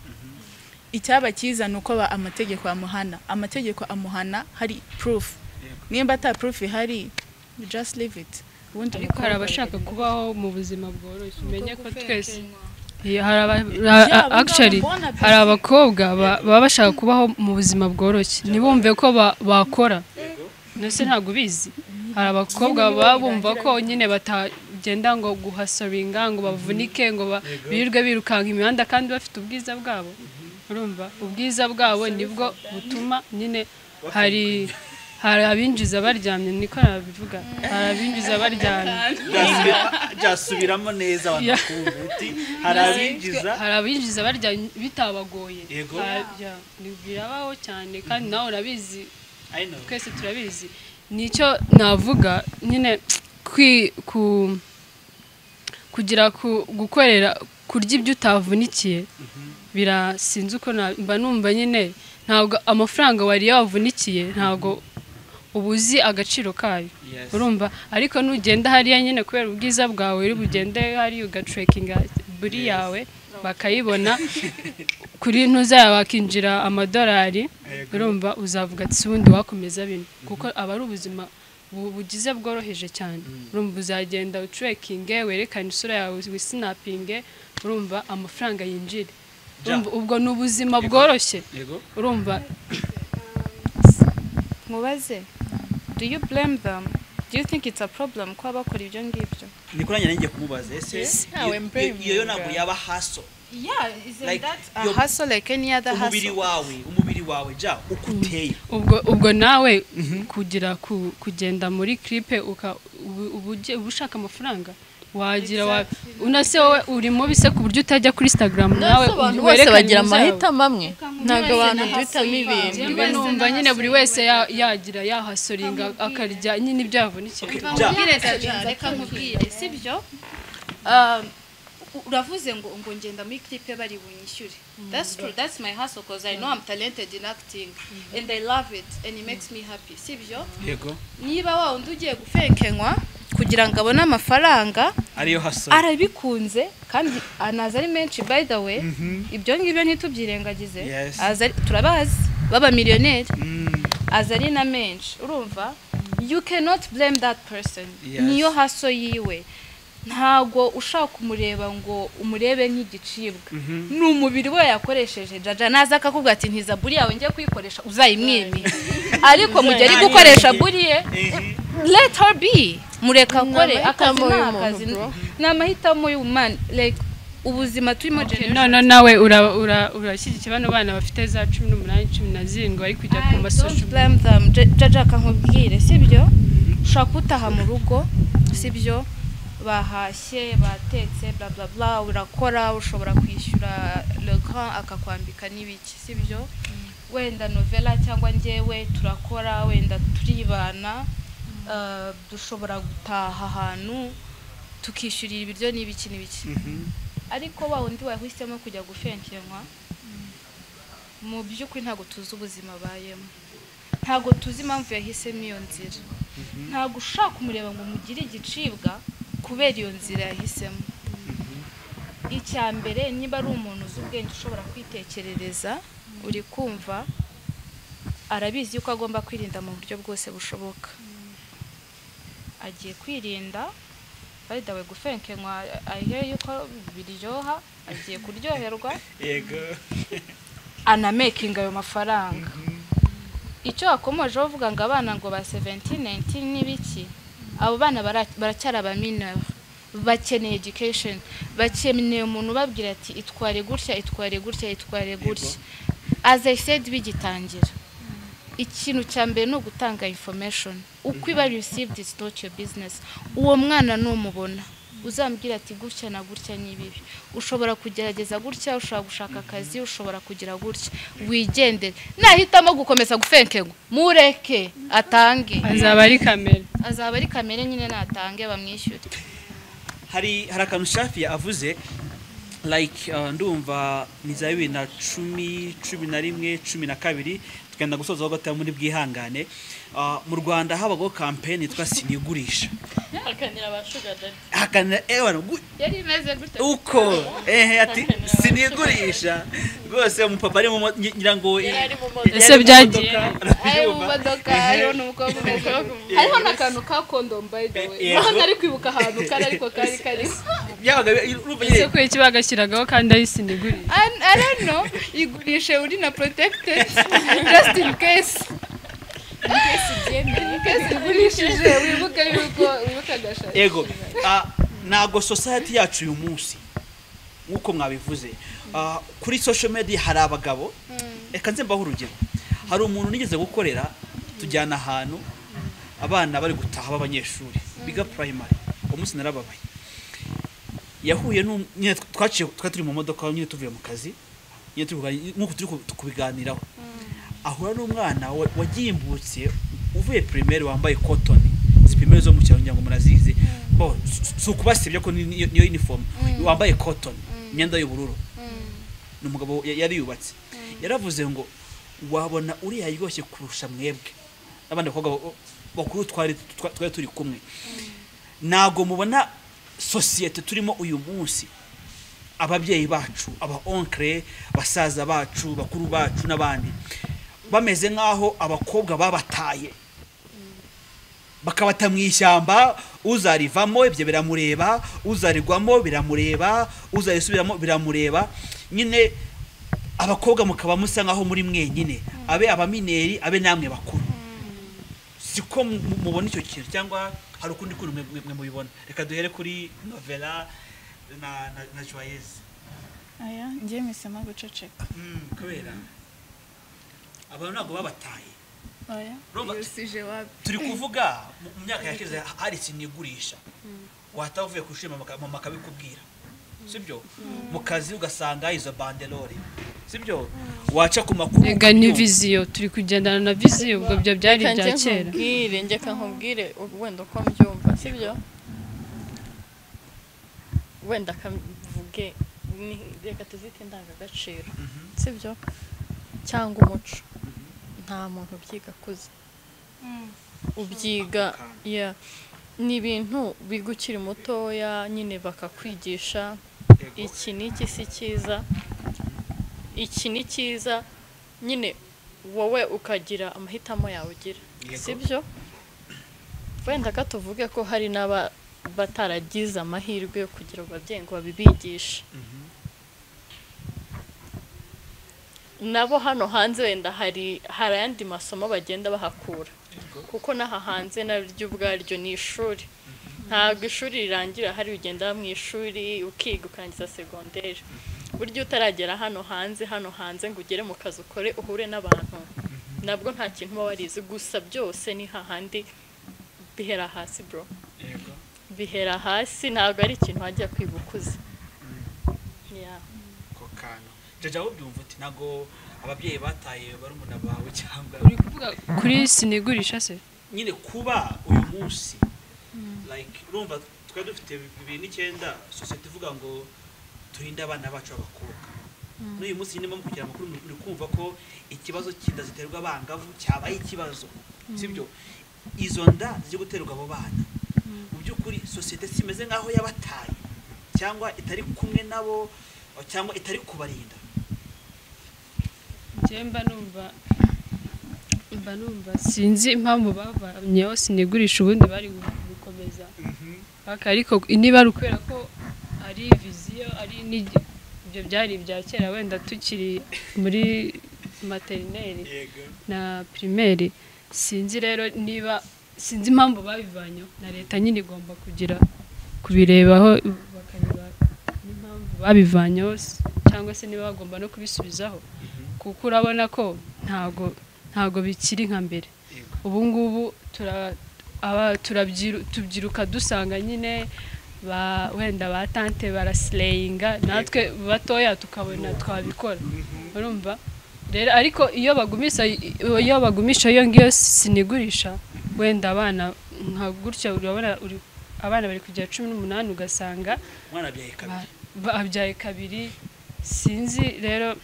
icyaba cyiza ni uko ba- amategeko amuhana amategeko amuhana hari proof Yego. nimba ata proof ihari you just leave it ubundi ariko hari umukobwa abashaka aragenda. kubaho mu buzima bworoshye umenye ko twese gufenkenya. Yeah, hari aba- Yeah, a- abo actually ngabo mbona hari pe. abakobwa ba- baba bashaka kubaho mu buzima bworoshye ntibumve ko ba- bakora ndetse ntabwo bizi hari abakobwa baba bumva ko nyine batagenda ngo guhasoringa ngo bavunike ngo ba- birirwe birukanka imihanda kandi bafite ubwiza bwabo urumva ubwiza bwabo nibwo butuma nyine hari hari abinjiza baryamye niko nabivuga hari abinjiza baryamye Byasubira- byasubiramo neza abantu Yeah. bakumva uti hari abinjiza hari abinjiza barya bitabagoye Yego. Hari- ya, ni- birabaho cyane kandi nawe urabizi I know. twese turabizi nicyo navuga nyine kwi- ku kugira ku- gukorera kurya ibyo utavunikiye bira sinzi uko na- mba numva nyine ntabwo amafaranga wariye wavunikiye ntabwo uba uzi agaciro kayo Yes. urumva ariko nugenda hariya nyine kubera ubwiza bwawe uri bugende hariya ugacurekinga buri yawe bakayibona kuri ntuza yawe hakinjira amadolari urumva uzavuga ati si ubundi wakomeza bino kuko aba ari ubuzima bu- bugize bworoheje cyane urumva uzagenda ucurekinge werekane isura yawe wisinapinge urumva amafaranga yinjire Ja. Urumva ubwo ni ubuzima bworoshye yego urumva mubaze do you blame them do you think it's a problem ko abakora ibyo ngibyo ni kuranya nanjye kumubaza ese Yeah, we iyo- blame iyo yo you, ntabwo girl. yaba haso yeah Like, that a a your- hustle like any other umubiri hustle wawe umubiri wawe ja uko uteye ubwo ubwo nawe kugira ku- kugenda muri clipe uka- ubu- ubu ugiye- uba ushaka amafaranga wagira wa unase wowe uri mubi se ku buryo utajya kuri instagram nawe nawe abantu bose werekane bagira ibizawe. amahitamo amwe ntabwo abantu duhitamo ibintu Njyewe numva nyine buri wese ya- yagira yahasoringa akarya nyine ibyo yavunikira ja reka nkubwire sibyo Um, u- uravuze ngo ngo ngenda muri clip bari bunyishyure that's true that's my hustle because i know i'm talented in acting and i love it and it makes me happy sibyo yego niba wa wundi ugiye gufekenywa kugira ngo abone amafaranga ariyo haso arabikunze kandi anazi ari menshi by the way ibyo ngibyo ntitubyirengagize Yes. Azi ari- turabazi b'abamiliyoneri Mm, azi ari na menshi urumva you cannot blame that person Yes. niyo haso yiwe ntago ushaka kumureba ngo umurebe nk'igicibwa ni umubiri we yakoresheje jaja naza akakubwira ati ntiza buri yawe njye kuyikoresha uzayimwimire ariko mu gihe ari gukoresha buri ye ehe. let her be mureka akore akazi amahitamo ni y'umuntu, akazi bro. ni amahitamo y'umumani like ubuzima turimo generation none nawe ura- ura- urashyigikira bano bana bafite za cumi n'umunani cumi na zirindwi bari kujya ku I don't masosho blame them Ja- jaja akankubwire sibyo ushobora kutaha mu rugo sibyo bahashye batetse bla bla bla urakora ushobora kwishyura legrand akakwambika n'ibiki sibyo wenda novela cyangwa njyewe turakora wenda turibana uh, dushobora gutaha ahantu tukishyurira ibiryo n'ibiki n'ibiki ariko wa wundi wahisemo kujya gufenkenywa mu by'ukuri ntabwo tuzi ubuzima abayemo ntabwo tuzi impamvu yahisemo iyo nzira ntabwo ushaka kumureba ngo umugire igicibwa kubera iyo nzira yahisemo icya mbere niba ari umuntu uzi ubwenge ushobora kwitekerereza uri kumva arabizi yuko agomba kwirinda mu buryo bwose bushoboka agiye kwirinda baridawe gufenkenywa ahere yuko biryoha agiye kuryoherwa yego anamekinga ayo mafaranga icyo wakomeje uvuga ngo abana ngo ba 17 19 n'ibiki abo bana bara- baracyari abaminara bakeneye education bakeneye umuntu ubabwira ati itware gutya itware gutya itware gutya as i said bigitangira ikintu cya mbere ni ugutanga information uko iba received is not your business uwo mwana numubona uzambwira ati gutya na gutya ni bibi ushobora kugerageza gutya ushobora gushaka akazi ushobora kugira gutya wigendere nahitamo gukomeza gufenkegwa mureke atange azaba ari kamera azaba ari kamere nyine natange bamwishyure hari hari akantu shafi avuze like uh, ndumva ni za bibiri na cumi cumi na rimwe cumi na kabiri tugenda gusoza aho gatoya muri bwihangane Uh, mu rwanda habagaho kampeni yitwa sinigurisha akanira abashugajari hakana ewana gu- yari imeze gutya uko ehe ati sinigurisha rwose umupapa ari mu mo- nyi- nyirango yari ari mu ese modoka byagiye ari mu modoka hariho n'umukobwa umeze Yes. hariho n'akantu ka kondom by the way Yego. naho ntari kwibuka ahantu kari ariko kari kariho byabaga urumva ese nyine kuki bagashyiragaho kandi ari sinigurira I, I don't know. Igurishe uri na protected just in case. In case igurishije wibuke yuko wibuke agashati. ego ah, ntabwo society yacu uyu munsi nk'uko mwabivuze Ah, kuri social media hari abagabo reka nze mbaho urugero hari umuntu nigeze gukorera tujyana ahantu abana bari gutaha b'abanyeshuri biga primary uwo munsi narababaye yahuye n'um- nyine twaciye twari turi mu modoka nyine tuvuye mu kazi nyine turi kuganira- nk'uko turi ku- kubiganiraho ahura n'umwana wa- wagimbutse uvuye primaire wambaye cotton izi primaire zo mu cyaro ngira ngo murazizi bo si- si ukubasibya ko ni- ni- niyo uniform wambaye cotton imyenda y'ubururu ni umugabo ya- yari yubatse yaravuze ngo wabona uriya aryoshye kurusha mwebwe n'abandi bakobwa ba- bakuru twari twa- twari turi kumwe ntago mubona sosiyete turimo uyu munsi ababyeyi bacu aba onkere basaza bacu bakuru bacu n'abandi bameze nk'aho abakobwa babataye bakabata mu ishyamba uzarivamo ibyo biramureba uzarirwamo biramureba uzarisubiramo biramureba nyine abakobwa mukaba musa nk'aho muri mwenyine abe abamineri abe namwe bakuru siko mubona icyo kintu cyangwa hari ukundi kuntu mwe- mwe mubibona reka duhere kuri novela na na- na joyeze aya njye mpisemo guceceka Mm, kubera abantu ntabwo babataye aya Urumva- yusije wapi turi kuvuga mu- mu myaka yashize hari ikintu igurisha wataha uvuye ku ishuri mama mama akabikubwira sibyo mu kazi ugasanga izo bandelore sibyo waca ku makuru Ega ni viziyo turi kugendana na viziyo ubwo byo byari Reka ibya njye kera nkubwire njyeka nkubwire wenda uko mbyumva sibyo wenda akavuge ni reka tuzite indangagaciro sibyo cyangwa umuco nta muntu ubyiga akuze ubyiga ya ni ibintu biga ukiri mutoya nyine bakakwigisha iki ni iki si cyiza iki ni cyiza nyine wowe ukagira amahitamo yawe ugira Yego. sibyo wenda ka tuvuge ko hari n'aba bataragize amahirwe yo kugira ababyeyi ngo babibigishe nabo hano hanze wenda hari hari ayandi masomo bagenda bahakura kuko n'aha hanze naryo ubwaryo ni ishuri ntabwo ishuri rirangira hari ugenda mu ishuri ukiga ukarangiza segonderi burya utaragera hano hanze hano hanze ngo ugere mu kazi ukore uhure n'abantu nabwo nta kintu uba warize gusa byose ni hahandi bihera hasi bro bihera hasi ntabwo ari ikintu wajya kwiga ukuze Yeah. ako kantu jaja wowe ubyumva uti ntabwo ababyeyi bataye barumuna bawe cyangwa uri kuvuga kuri sinigurisha se nyine kuba uyu munsi like urumva twari dufite bibiri n'icyenda sosiyete ivuga ngo turinde abana bacu b'abakobwa n'uyu munsi nyine bamwe kugira amakuru uri kumva ko ikibazo cy'inda ziterwa abangavu cyabaye ikibazo sibyo izo nda ziri guterwa abo bana mu by'ukuri sosiyete si imeze nk'aho yabataye cyangwa itari kumwe nabo cyangwa itari kubarinda njye mba numva mba numva sinzi impamvu bavanyeho sinigurisha ubundi bari gukomeza paka ariko niba ari ukubera ko ari viziyo ari n'igi ibyo byari ibya kera wenda tukiri muri materineri yego na pirimeri sinzi rero niba sinzi impamvu babivanyeho na leta nyine igomba kugira kubirebaho bakareba n'impamvu babivanyeho s- cyangwa se niba bagomba no kubisubizaho kuko urabona ko ntago ntago bikiri nka mbere ubu ngubu tura aba turabyiru- tubyiruka dusanga nyine ba wenda ba tante barasireyinga natwe batoya tukabona twabikora urumva rero ariko iyo bagumisha iyo bagumisha iyo ngiyo sinigurisha wenda abana nka gutya urabona uri- abana bari kugira cumi n'umunani ugasanga umwana abyaye kabiri babyaye kabiri sinzi rero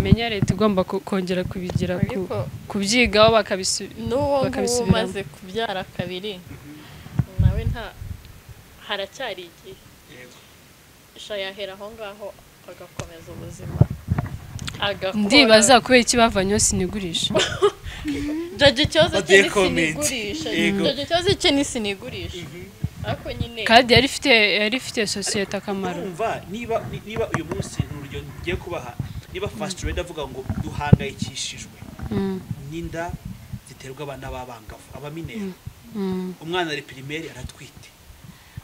menya leta igomba ku- kongera kubigira ku- ariko kubyigaho bakabisubiza n'uwo nguwo bakabisubiramo. umaze kubyara kabiri nawe nta haracyari igihe yego sha yahera aho ngaho agakomeza ubuzima agakora ndibaza kubera iki bavanyeho sinigurisha jaji ikibazo cye Bagiye ni comment. sinigurisha Yego. jaji ikibazo cye ni sinigurisha ariko nyine kandi yari ifite yari ifite sosiyete akamaro urumva niba niba uyu munsi ni urugero ngiye kubaha niba fasiti wenda avuga ngo duhangayikishijwe Mm, n'inda ziterwa abana b'abangavu abaminera mm. umwana ari pirimeri aratwite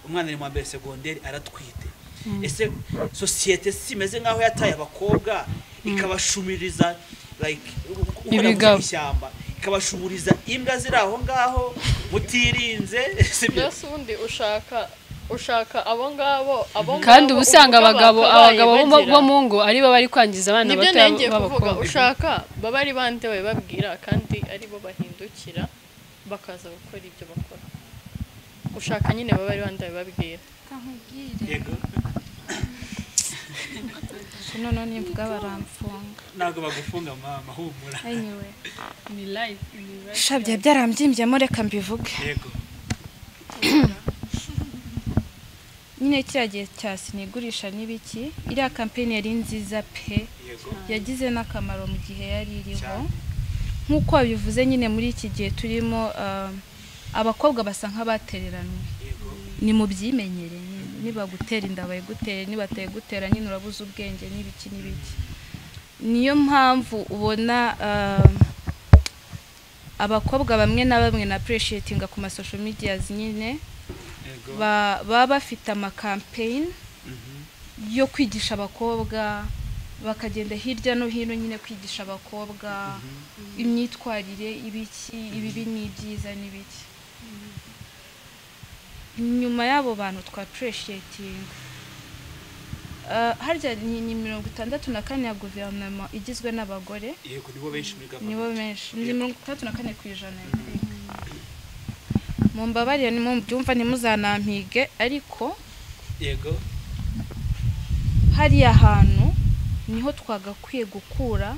umwana ari mu wa mbere segonderi aratwite ese sosiyete si imeze nk'aho yataye abakobwa ikabashumiriza like gukora Ibigabo. mu ishyamba ikabashumuriza imbwa ziri aho ngaho mutirinze sibyo byose ubundi ushaka ushaka abo ngabo abo ngabo kandi uba usanga uvuga abagabo bakabaye abagabo bo mu- bagira. bo mu ngo aribo bari kwangiza abana nibyo bato nengeye kuvuga b'abakobwa ushaka baba ari bande babibabwira kandi aribo bahindukira bakaza gukora ibyo bakora ushaka nyine baba ari bande babibabwira yego noneho nimvuga baramfunga ntabwo bagufunga mama humura anyway ni life ni life shabye byarambyimbyemo reka mbivuge yego nyine kiriya gihe cya sinigurisha n'ibiki iriya kampeni yari nziza pe yego yagize n'akamaro mu gihe yari iriho Cyane. nk'uko babivuze nyine muri iki gihe turimo ah, abakobwa basa nk'abatereranwe ni mu byimenyere niba gutera inda bayigutere niba gutera nyine urabuze ubwenge n'ibiki n'ibiki niyo mpamvu ubona abakobwa bamwe na bamwe na pureshitinga ku masosho media nyine baba bafite amakampeyini yo kwigisha abakobwa bakagenda hirya no hino nyine kwigisha abakobwa imyitwarire ibiki ibibi n'ibyiza n'ibiki nyuma y'abo bantu twapureshitinga harya ni mirongo itandatu na kane ya guverinoma igizwe n'abagore nibo benshi muri nibo benshi ni mirongo itandatu na kane ku ijana mu mbabarire ni mu byumva ntimuzanampige ariko yego hariya hantu niho twagakwiye gukura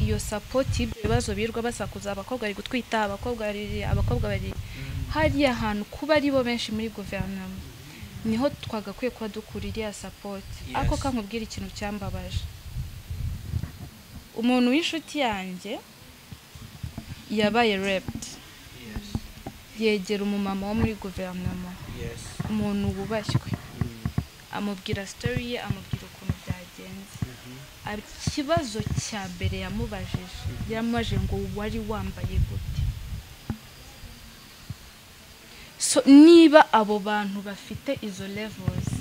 iyo sapoti y'ibyo bibazo birirwa basakuza abakobwa bari gutwita abakobwa bari abakobwa bari hariya hantu kuba aribo benshi muri guverinoma niho twagakwiye kuba dukura iriya sapoti ariko kankubwira ikintu cyambabaje umuntu w'inshuti yanjye yabaye rebudi yegera umumama wo muri guverinoma umuntu wubashywe amubwira sitori ye amubwira ukuntu byagenze ikibazo cya mbere yamubajije yamubaje ngo wari wambaye gute niba abo bantu bafite izo levuzi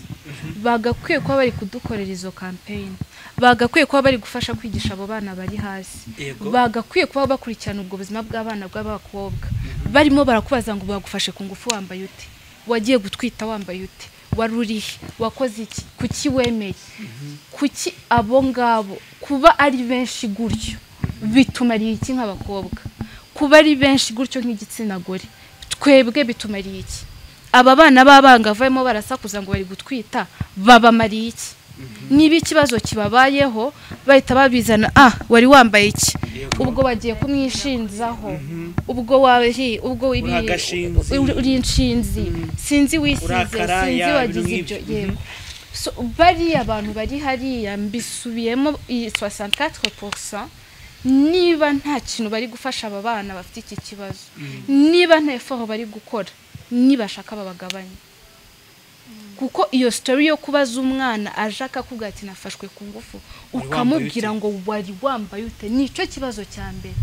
bagakwiye kuba bari kudukorera izo kampeyini bagakwiye kuba bari gufasha kwigisha abo bana bari hasi bagakwiye kuba bakurikirana ubwo buzima bw'abana bw'abakobwa barimo barakubaza ngo bagufashe ku ngufu wambaye ute wagiye gutwita wambaye ute wari urihe wakoze iki kuki wemeye kuki abo ngabo kuba ari benshi gutyo bitumariye iki nk'abakobwa kuba ari benshi gutyo nk'igitsina gore twebwe bitumariye iki aba bana b'abangavu barimo barasakuza ngo bari gutwita babamariye iki niba ikibazo kibabayeho bahita babizana ah wari wambaye iki ubwo bagiye kumwishinzaho ubwo wahi ubwo uri inshinzi sinzi wisize sinzi wagize ibyo yego bariya abantu bari hariya mbisubiyemo iyi soixante porosa niba nta kintu bari gufasha aba bana bafite iki kibazo niba nta efoho bari gukora nibashaka babagabanye kuko iyo sitori yo kubaza umwana aje akakubwira ati nafashwe ku ngufu ukamubwira ngo wari wambaye ute nicyo kibazo cya mbere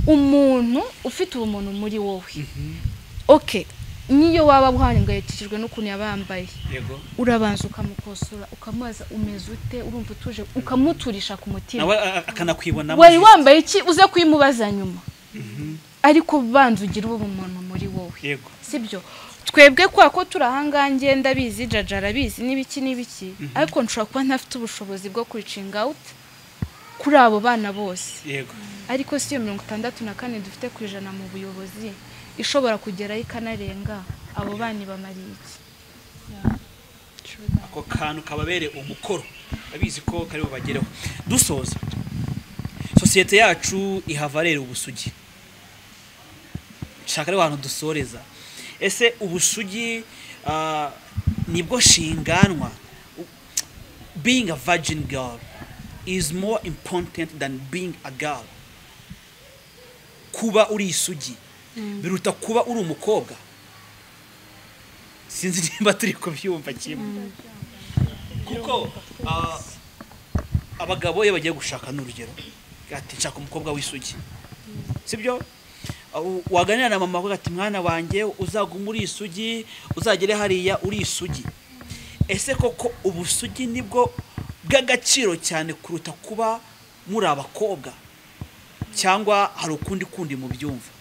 umuntu ufite ubumuntu muri wowe oke niyo waba uhangayikishijwe n'ukuntu yabambaye urabanza ukamukosora ukamubaza umeze ute urumva utuje ukamuturisha ku mutima wari wambaye iki uze kuyimubaza nyuma ariko ubanza ugira ubumuntu muri wowe sibyo twebwe kwa ko turi ahangaha ngenda abizi jaja arabizi n'ibiki n'ibiki ariko nshobora kuba ntafite ubushobozi bwo kuricinga awuti kuri abo bana bose ariko si iyo mirongo itandatu na kane dufite ku ijana mu buyobozi ishobora kugeraho ikanarenga abo bana ibamariye iki ako kantu kababereye umukoro abizi ko kariho bageraho dusoza sosiyete yacu ihavarera ubusugi shaka rero ahantu dusoreza ese ubusugi nibwo shinganwa being a virgin girl is more important than being a girl kuba uri isugi biruta kuba uri umukobwa sinzi niba turi kubyumva kimwe kuko abagabo iyo bagiye gushaka n'urugero ati nshaka umukobwa w'isugi sibyo waganira na mama avuga ati mwana wanjye uzaguma uri isugi uzagere hariya uri isugi ese koko ubusugi nibwo bw'agaciro cyane kuruta kuba muri abakobwa cyangwa hari ukundi kundi mu byumva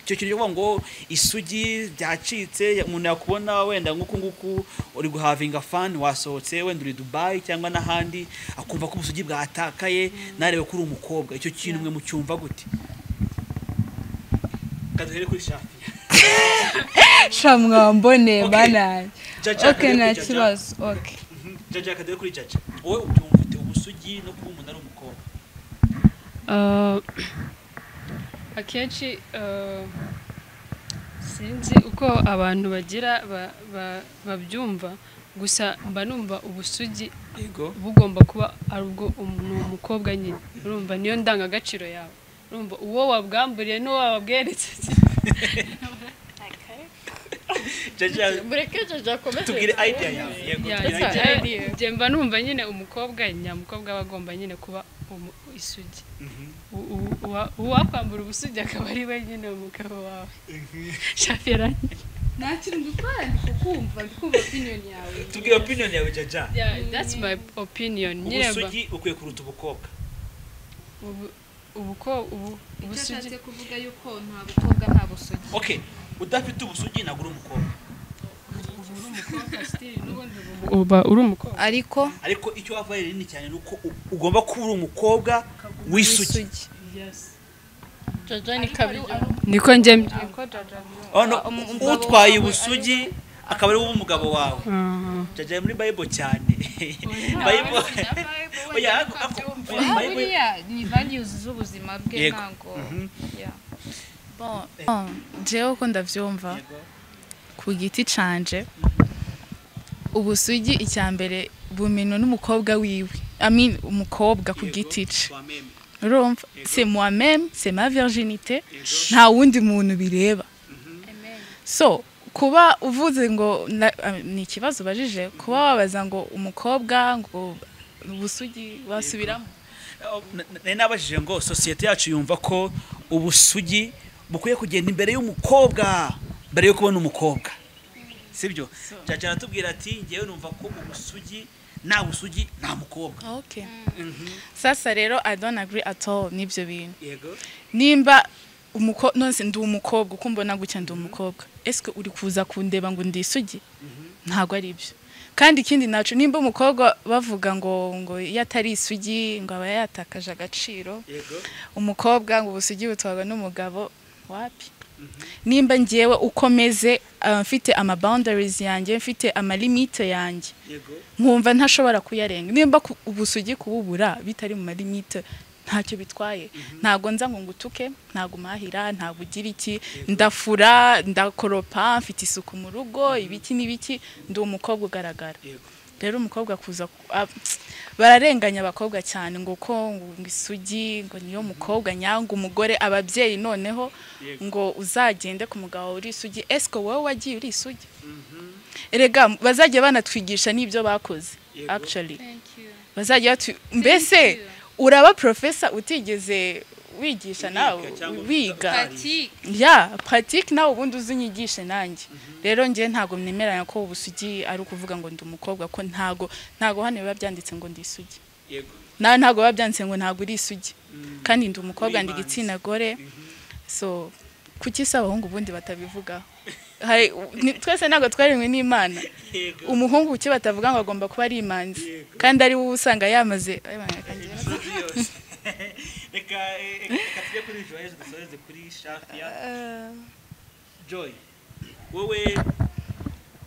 icyo kintu kivuga ngo isugi byacitse umuntu yakubona wenda nk'uku nguku uri guhavinga fani wasohotse wenda uri dubayi cyangwa n'ahandi akumva ko ubusugi bwatakaye ntarebe ko uri umukobwa icyo kintu mwe mucyumva gute kaduhere kuri shafi sha mwambone banani oke nta kibazo oke jaja kaduhere kuri jaja wowe ubyumva ute ubusugi no kuba umuntu ari umukobwa akenshi sinzi uko abantu bagira babyumva gusa mba numva ubusugi bugomba kuba ari ubwo ni umukobwa nyine urumva niyo ndangagaciro yawe urumva uwo wabwamburiye n'uwo wabweretse jaja mureke jaja akomeze tubwire idea yawe yego Ya, tubwire idea eh, njye mba numva nyine umukobwa nyamukobwa aba agomba nyine kuba umu- isugi U- u- uwa- uwakwambura ubusugi akaba ari we nyine umugabo wawe shafera ntakiri gukorana kukumva ndikumva opinion yawe tubwire opinion yawe jaja that's my opinion nyine mba ubusugi ukwiye kuruta ubukobwa ubu- ubuko ubu- icyo ubusugi ashatse kuvuga yuko nta bukobwa nta busugi okay udafite ubusugi ntabwo uri umukobwa uba uri umukobwa ariko ariko icyo wava ari rinini cyane ni uko u- ugomba kuba uri umukobwa w'isugi isugi jaja ni kabiri niko njye mbi- ono utwaye ubusugi akaba ari wowe umugabo wawe jaja muri bible cyane bible oya ako- ako- bible buriya ni values z'ubuzima bwe Yego. ntabwo Bon, jewe uko ndabyumva ku giti canje ubusugi icya mbere bumino n'umukobwa wiwe I mean, umukobwa ku giti ce urumva c'est moi même c'est ma virginité nta wundi muntu bireba so kuba uvuze ngo na- ah, ni ikibazo ubajije kuba wabaza ngo umukobwa ngo ubusugi wasubiramo Na- na- nari nabajije ngo sosiyete yacu yumva ko ubusugi bukwiye kugenda imbere y'umukobwa mbere yo kubona umukobwa sibyo jaja aratubwira ati ngewe numva ko ubusugi nta busugi nta mukobwa okay sasa rero i don't agree at all n'ibyo bintu yego nimba umuko nonse ndi umukobwa uko mbona gutya ndi umukobwa ese uri kuza kundeba ngo ndi isugi ntabwo ari byo kandi ikindi nacu nimba umukobwa bavuga ngo ngo iyo atari isugi ngo aba yatakaje agaciro yego umukobwa ngo ubusugi butwarwa n'umugabo wapi nimba ngewe ukomeze mfite ama boundaries yanjye mfite ama limite yanjye yego nkumva ntashobora kuyarenga nimba ku- ubusugi kububura bitari mu malimite ntacyo bitwaye ntabwo nza ngo ngutuke ntabwo umahira ntabwo ugira iki ndafura ndakoropa mfite isuku mu rugo ibiki n'ibiki ndi umukobwa ugaragara Yego. rero umukobwa kuza ku- ah, bararenganya abakobwa cyane ngo ko ngo isugi ngo niyo mukobwa nyanga umugore ababyeyi noneho ngo uzagende ku mugabo uri isugi esiko wowe wagiye uri isugi erega bazajya banatwigisha n'ibyo bakoze actually bazajya batu- mbese uraba profesa utigeze wigisha nawe wiga ya paratike nawe ubundi uzinyigishe nanjye rero njye ntabwo mwemeranya ko ubusugi ari ukuvuga ngo ndi umukobwa ko ntago ntago hano biba byanditse ngo ndi isugi yego nawe ntago biba byanditse ngo ntabwo uri isugi kandi ndi umukobwa ndi Wibanze. igitsina gore so kuki se abahungu ubundi batabivugaho Hari- ni- twese ntabwo twaremwe n'imana umuhungu kuki batavuga ngo agomba kuba ari imanzi kandi ari wowe usanga yamaze Ay, bana, kanjye rero. imisozi yose reka eh, eh, reka tujye kuri joyeuse dusoreze kuri shafiya joy wowe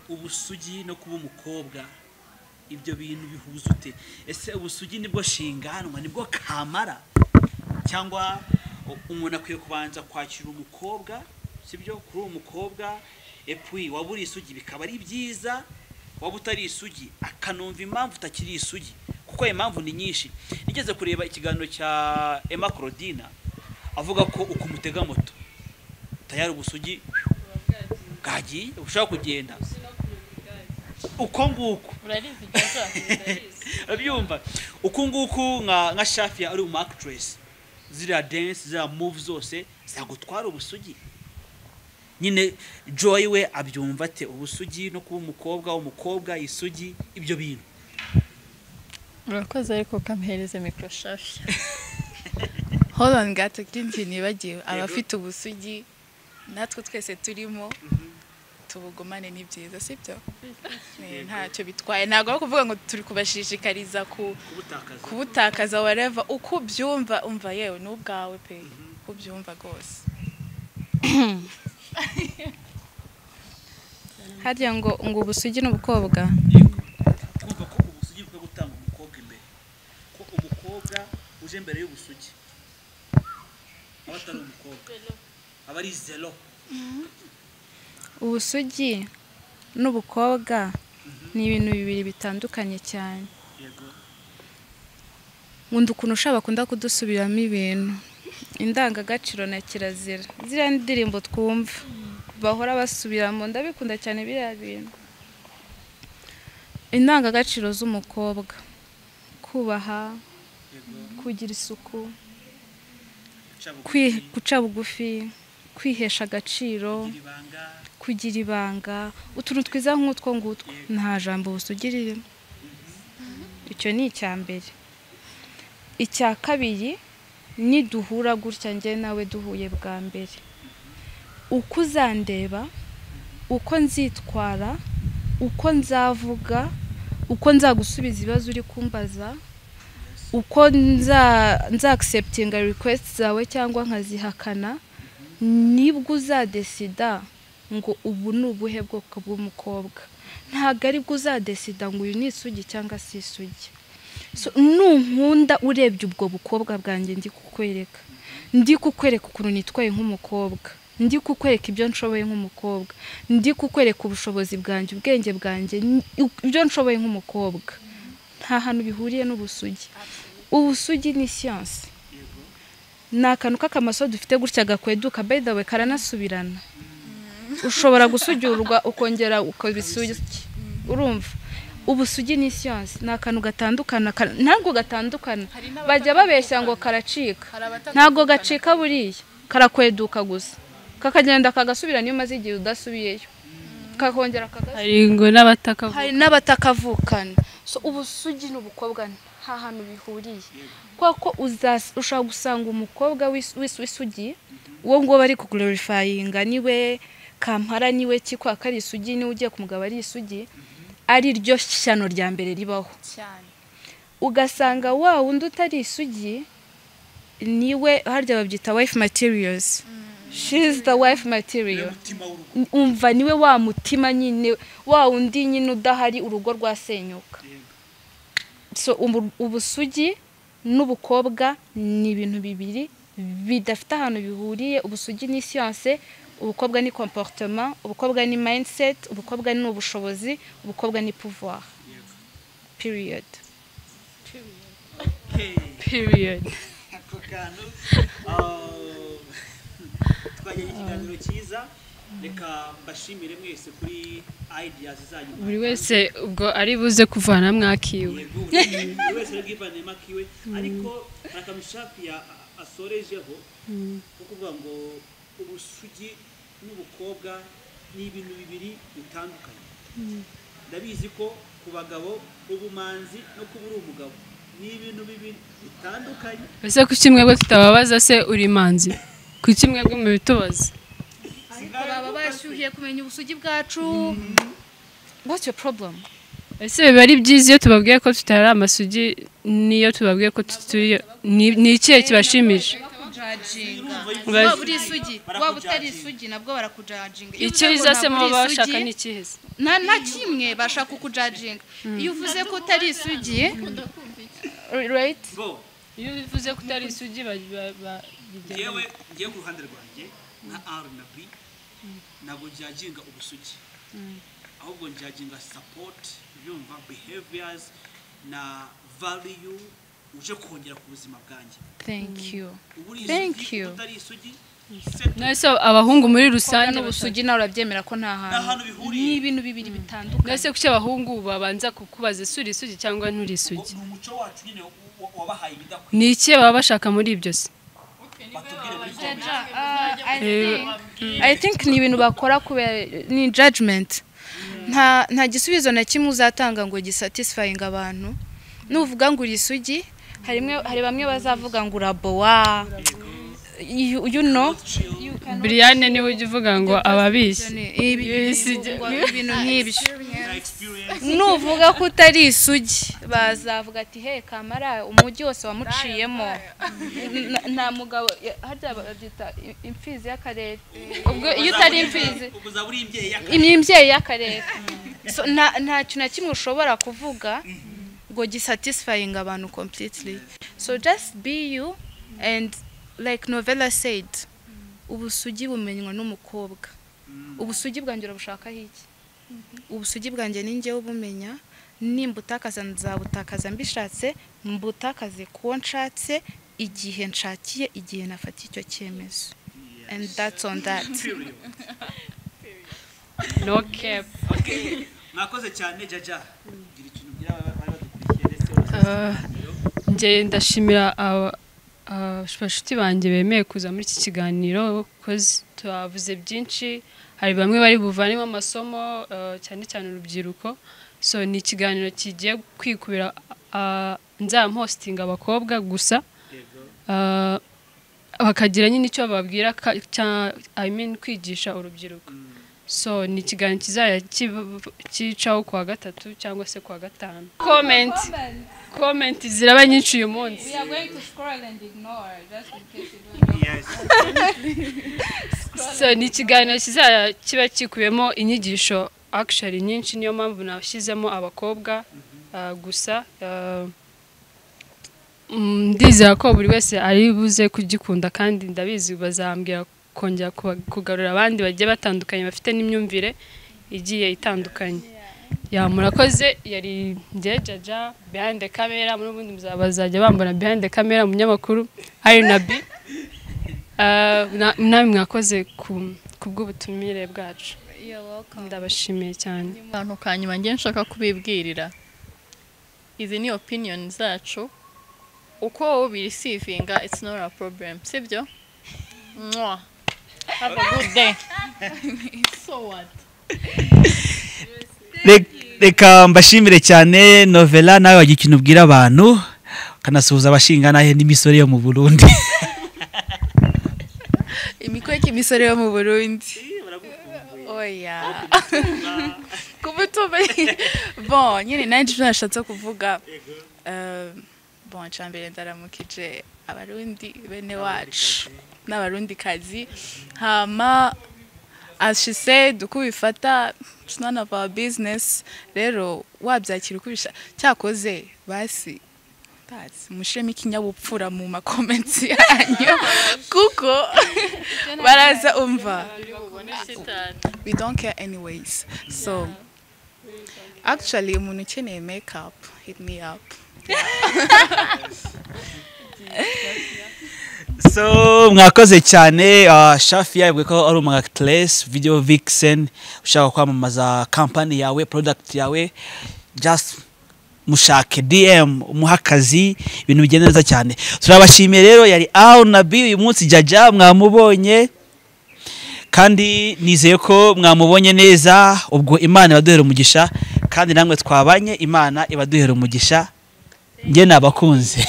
ubusugi no kuba umukobwa ibyo bintu bihuza ute ese ubusugi nibwo shinganwa nibwo kamara cyangwa u- umuntu akwiye kubanza kwakira umukobwa sibyo kuri uwo mukobwa epui waba uri isugi bikaba ari byiza waba utari isugi akanumva impamvu utakiri isugi kuko ayo impamvu ni nyinshi nigeze kureba ikiganiro cya emma claudina avuga ko uko umutega moto tayari ubusugi bwagiye bushobora kugenda uko nguko urabizi jaja abyumva uku nguku nka nka shafiya ari umu akitiresi ziriya dense ziriya muvu zose zagutwara ubusugi nyine joy we abyumva ate ubusugi no kuba umukobwa umukobwa isugi ibyo bintu urakoze ariko ukampereze mikoro shafi hold on gato kindi kintu nibagiwe abafite ubusugi natwe twese turimo tubugumane ni byiza sibyo Eh, ntacyo bitwaye ntabwo ari kuvuga ngo turi kubashishikariza ku kubutakaza kubutakaza wareva uko ubyumva umva yewe ni ubwawe pe uko ubyumva rwose harya ngo ngo ubusugi n'ubukobwa kumva ko ubusugi bwo gutanga umukobwa imbere ko umukobwa uje mbere y'ubusugi aba atari umukobwa aba ari zero ubusugi n'ubukobwa ni ibintu bibiri bitandukanye cyane yego nkunda ukuntu ushaka bakunda kudusubiramo ibintu indangagaciro na kirazira ziriya ndirimbo twumva bahora basubiramo ndabikunda cyane biriya bintu indangagaciro z'umukobwa kubaha kugira isuku kwi- guca bugufi kwihesha agaciro kugira ibanga utuntu twiza nk'utwo ngutwo nta jambo busugiriremo icyo ni icya mbere icya kabiri ni duhura gutya njye nawe duhuye bwa mbere uko uzandeba uko nzitwara uko nzavuga uko nzagusubiza ibibazo uri kumbaza uko nzakiseputinga rekwesiti zawe cyangwa nkazihakana nibwo uzadesida ngo ubu ni ubuhe bwoko bw'umukobwa ntabwo aribwo uzadesida ngo uyu ni isugi cyangwa si isugi So, nunkunda urebye ubwo bukobwa bwanjye ndi kukwereka ndi kukwereka ukuntu nitwaye nk'umukobwa ndi kukwereka ibyo nshoboye nk'umukobwa ndi kukwereka ubushobozi bwanjye ubwenge bwanjye ni- ibyo nshoboye nk'umukobwa nta hantu bihuriye n'ubusugi ubusugi ni siyansi ni akantu k'akamaso dufite gutya gakweduka by the way karanasubirana ushobora gusugirwa ukongera ukaba isugi urumva ubusugi ni siyansi ni akantu gatandukana ka- ntabwo gatandukana bajya babeshya ngo karacika ntabwo gacika buriya karakweduka gusa kakagenda kagasubira niyo umaze igihe udasubiyeyo kakongera kagasubira hari ngo n'abataka hari n'abatakavukana so ubusugi n'ubukobwa nta hantu bihuriye kubera ko uzas- ushobora gusanga umukobwa w'is- w'is- w'isugi uwo nguwo bari kugororifayinga niwe kampara niwe kikwa ko ari isugi niwe ugiye kumugabo ari isugi ari ryo shyano rya mbere ribaho cyane ugasanga wa wundi utari isugi niwe harya babyita wife materials she is the wife material umva niwe wa mutima nyine wa undi nyine udahari urugo rwasenyuka so ubu- ubusugi n'ubukobwa ni ibintu bibiri bidafite ahantu bihuriye ubusugi ni siyanse ubukobwa ni comportement ubukobwa ni mindset ubukobwa ni ubushobozi ubukobwa ni pouvoir period period ako kantu ah, twagiye ikiganiro cyiza reka mbashimire mwese kuri ideas zanyu buri wese ubwo ari buze kuvana mwakiwe Yego, buri wese ari bwivanemo akiwe ariko hari akantu shafi ya- asorejeho ko kuvuga ngo ubusugi n'ubukobwa ni ibintu bibiri bitandukanye ndabizi ko ku bagabo ubumanzi no kuba uri umugabo ni ibintu bibiri bitandukanye ese kuki mwebwe tutababaza se uri manzi kuki mwebwe mubitubaza baba bashyuhiye kumenya ubusugi bwacu what's your problem ese biba ari byiza iyo tubabwiye ko tutari amasugi n'iyo tubabwiye ko tutari ni- ni ikihe kibashimisha bakujajinga Bazi- waba uri isugi waba utari isugi nabwo barakujajinga Iyo icyo uvuze ngo biza se ntabwo muba uri bashaka isugi, ni ikihe se nta na kimwe bashaka kukujajinga iyo uvuze ko utari isugi right bo iyo bivuze ko utari isugi ba- ba- ba- bijya- ngewe ngewe ku ruhande rwanjye nka ari na bi ntabwo njyaginga ubusugi ahubwo njyaginga sapoti yumva behaviors na value uje kongera ku buzima bwanjye thank you uba uri Thank isugi you. utari isugi se- nese abahungu muri rusange kandi ubusugi nawe urabyemera ko nta nta hantu hantu bihuriye ibintu bibiri bitandukanye nese kuki abahungu babanza kukubaza ese uri isugi cyangwa nturi isugi ni umuco wacu nyine wa- wa- wabahaye ibidakwiye ni ikihe baba bashaka muri ibyo se batubwire muri i think ni ibintu bakora kubera ni judgment nta nta gisubizo na kimwe uzatanga ngo gisatisfying abantu nuvuga ngo uri isugi harimwe hari bamwe bazavuga ngo urabowa you, you know Brianne niwe ujya uvuga ngo ababishye Ibi- ibintu nk'ibyo na experience nuvuga ko utari isugi bazavuga ati he kamara umujyi wose wamuciyemo N- nta mugabo ya- harya babyita i- imfizi y'akarere ubwo iyo utari imfizi ubwo uzaba uri imbyeyi y'aka- imyembyeyi y'akarere So, nta nta kintu na kimwe ushobora kuvuga ngo gisatisfying abantu completely so just be you and like novella said ubusugi bumenywa n'umukobwa ubusugi bwanjye urabushakaho iki ubusugi bwanjye ni njyewe ubumenya nimba utakaza nzabutakaza mbishatse mbutakaze kuwo nshatse igihe nshakiye igihe nafatiye icyo cyemezo and that's on that no cap mwakoze cyane jaja gira ikintu ugira abari badukurikiye ndetse urasabira njye ndashimira aba- abashuti banjye bemeye kuza muri iki kiganiro kozi tubavuze byinshi hari bamwe bari buvanemo amasomo eh, cyane cyane urubyiruko so ni ikiganiro kigiye kwikubira ah, nzampostinga abakobwa gusa Ah, bakagira nyine icyo bababwira ka- cya- I mean, kwigisha urubyiruko so ni ikiganiro kizajya kib- kicaho ku wa gatatu cyangwa se ku wa gatanu comment comment ziraba nyinshi uyu munsi so ni ikiganiro kizajya kiba kikubiyemo inyigisho actually nyinshi niyo mpamvu nashyizemo abakobwa ah, gusa ah, mm, ndizera ko buri wese ari buze kugikunda kandi ndabizi bazambwira kongera kuba- kugarura abandi bagiye batandukanye bafite n'imyumvire igiye itandukanye ya murakoze yari njye jaja behind the camera muri ubundi muzaba bazajya bambona behind the camera umunyamakuru hari na bi Ah, na- namwe mwakoze ku ku bw'ubutumire bwacu ndabashimiye cyane akantu ka nyuma ngiye nshaka kubibwirira izi ni opinion zacu uko wowe ubirisivinga it's not a problem sibyo Mwah. have a good day so what Re- reka mbashimire cyane novela nawe wagira ikintu ubwira abantu ukanasuhuza abashinga nahe n'imisore yo mu burundi imikweke imisore yo mu burundi oya kubutumba bon nyine nanjye ibyo nashatse kuvuga eh, bon cya mbere ndaramukije abarundi bene wacu n'abarundi kazi hama as she said uko ubifata it's none of our business rero wabyakira uko ubisha cyakoze basi basi mushiremo ikinyabupfura mu makomenti yanyu kuko baraza umva we don't care anyways so actually umuntu ukeneye makeup hit me up so mwakoze cyane ah, shafi yavuga ko ari umwactress video vixen ushaka kwamamaza kampani yawe product yawe just mushake dm umuhe akazi ibintu bigenda neza cyane turabashimiye rero yari aho na bi uyu munsi jaja mwamubonye kandi nizeye ko mwamubonye neza ubwo imana ibaduhera umugisha kandi namwe twabanye imana ibaduhera umugisha njye nabakunze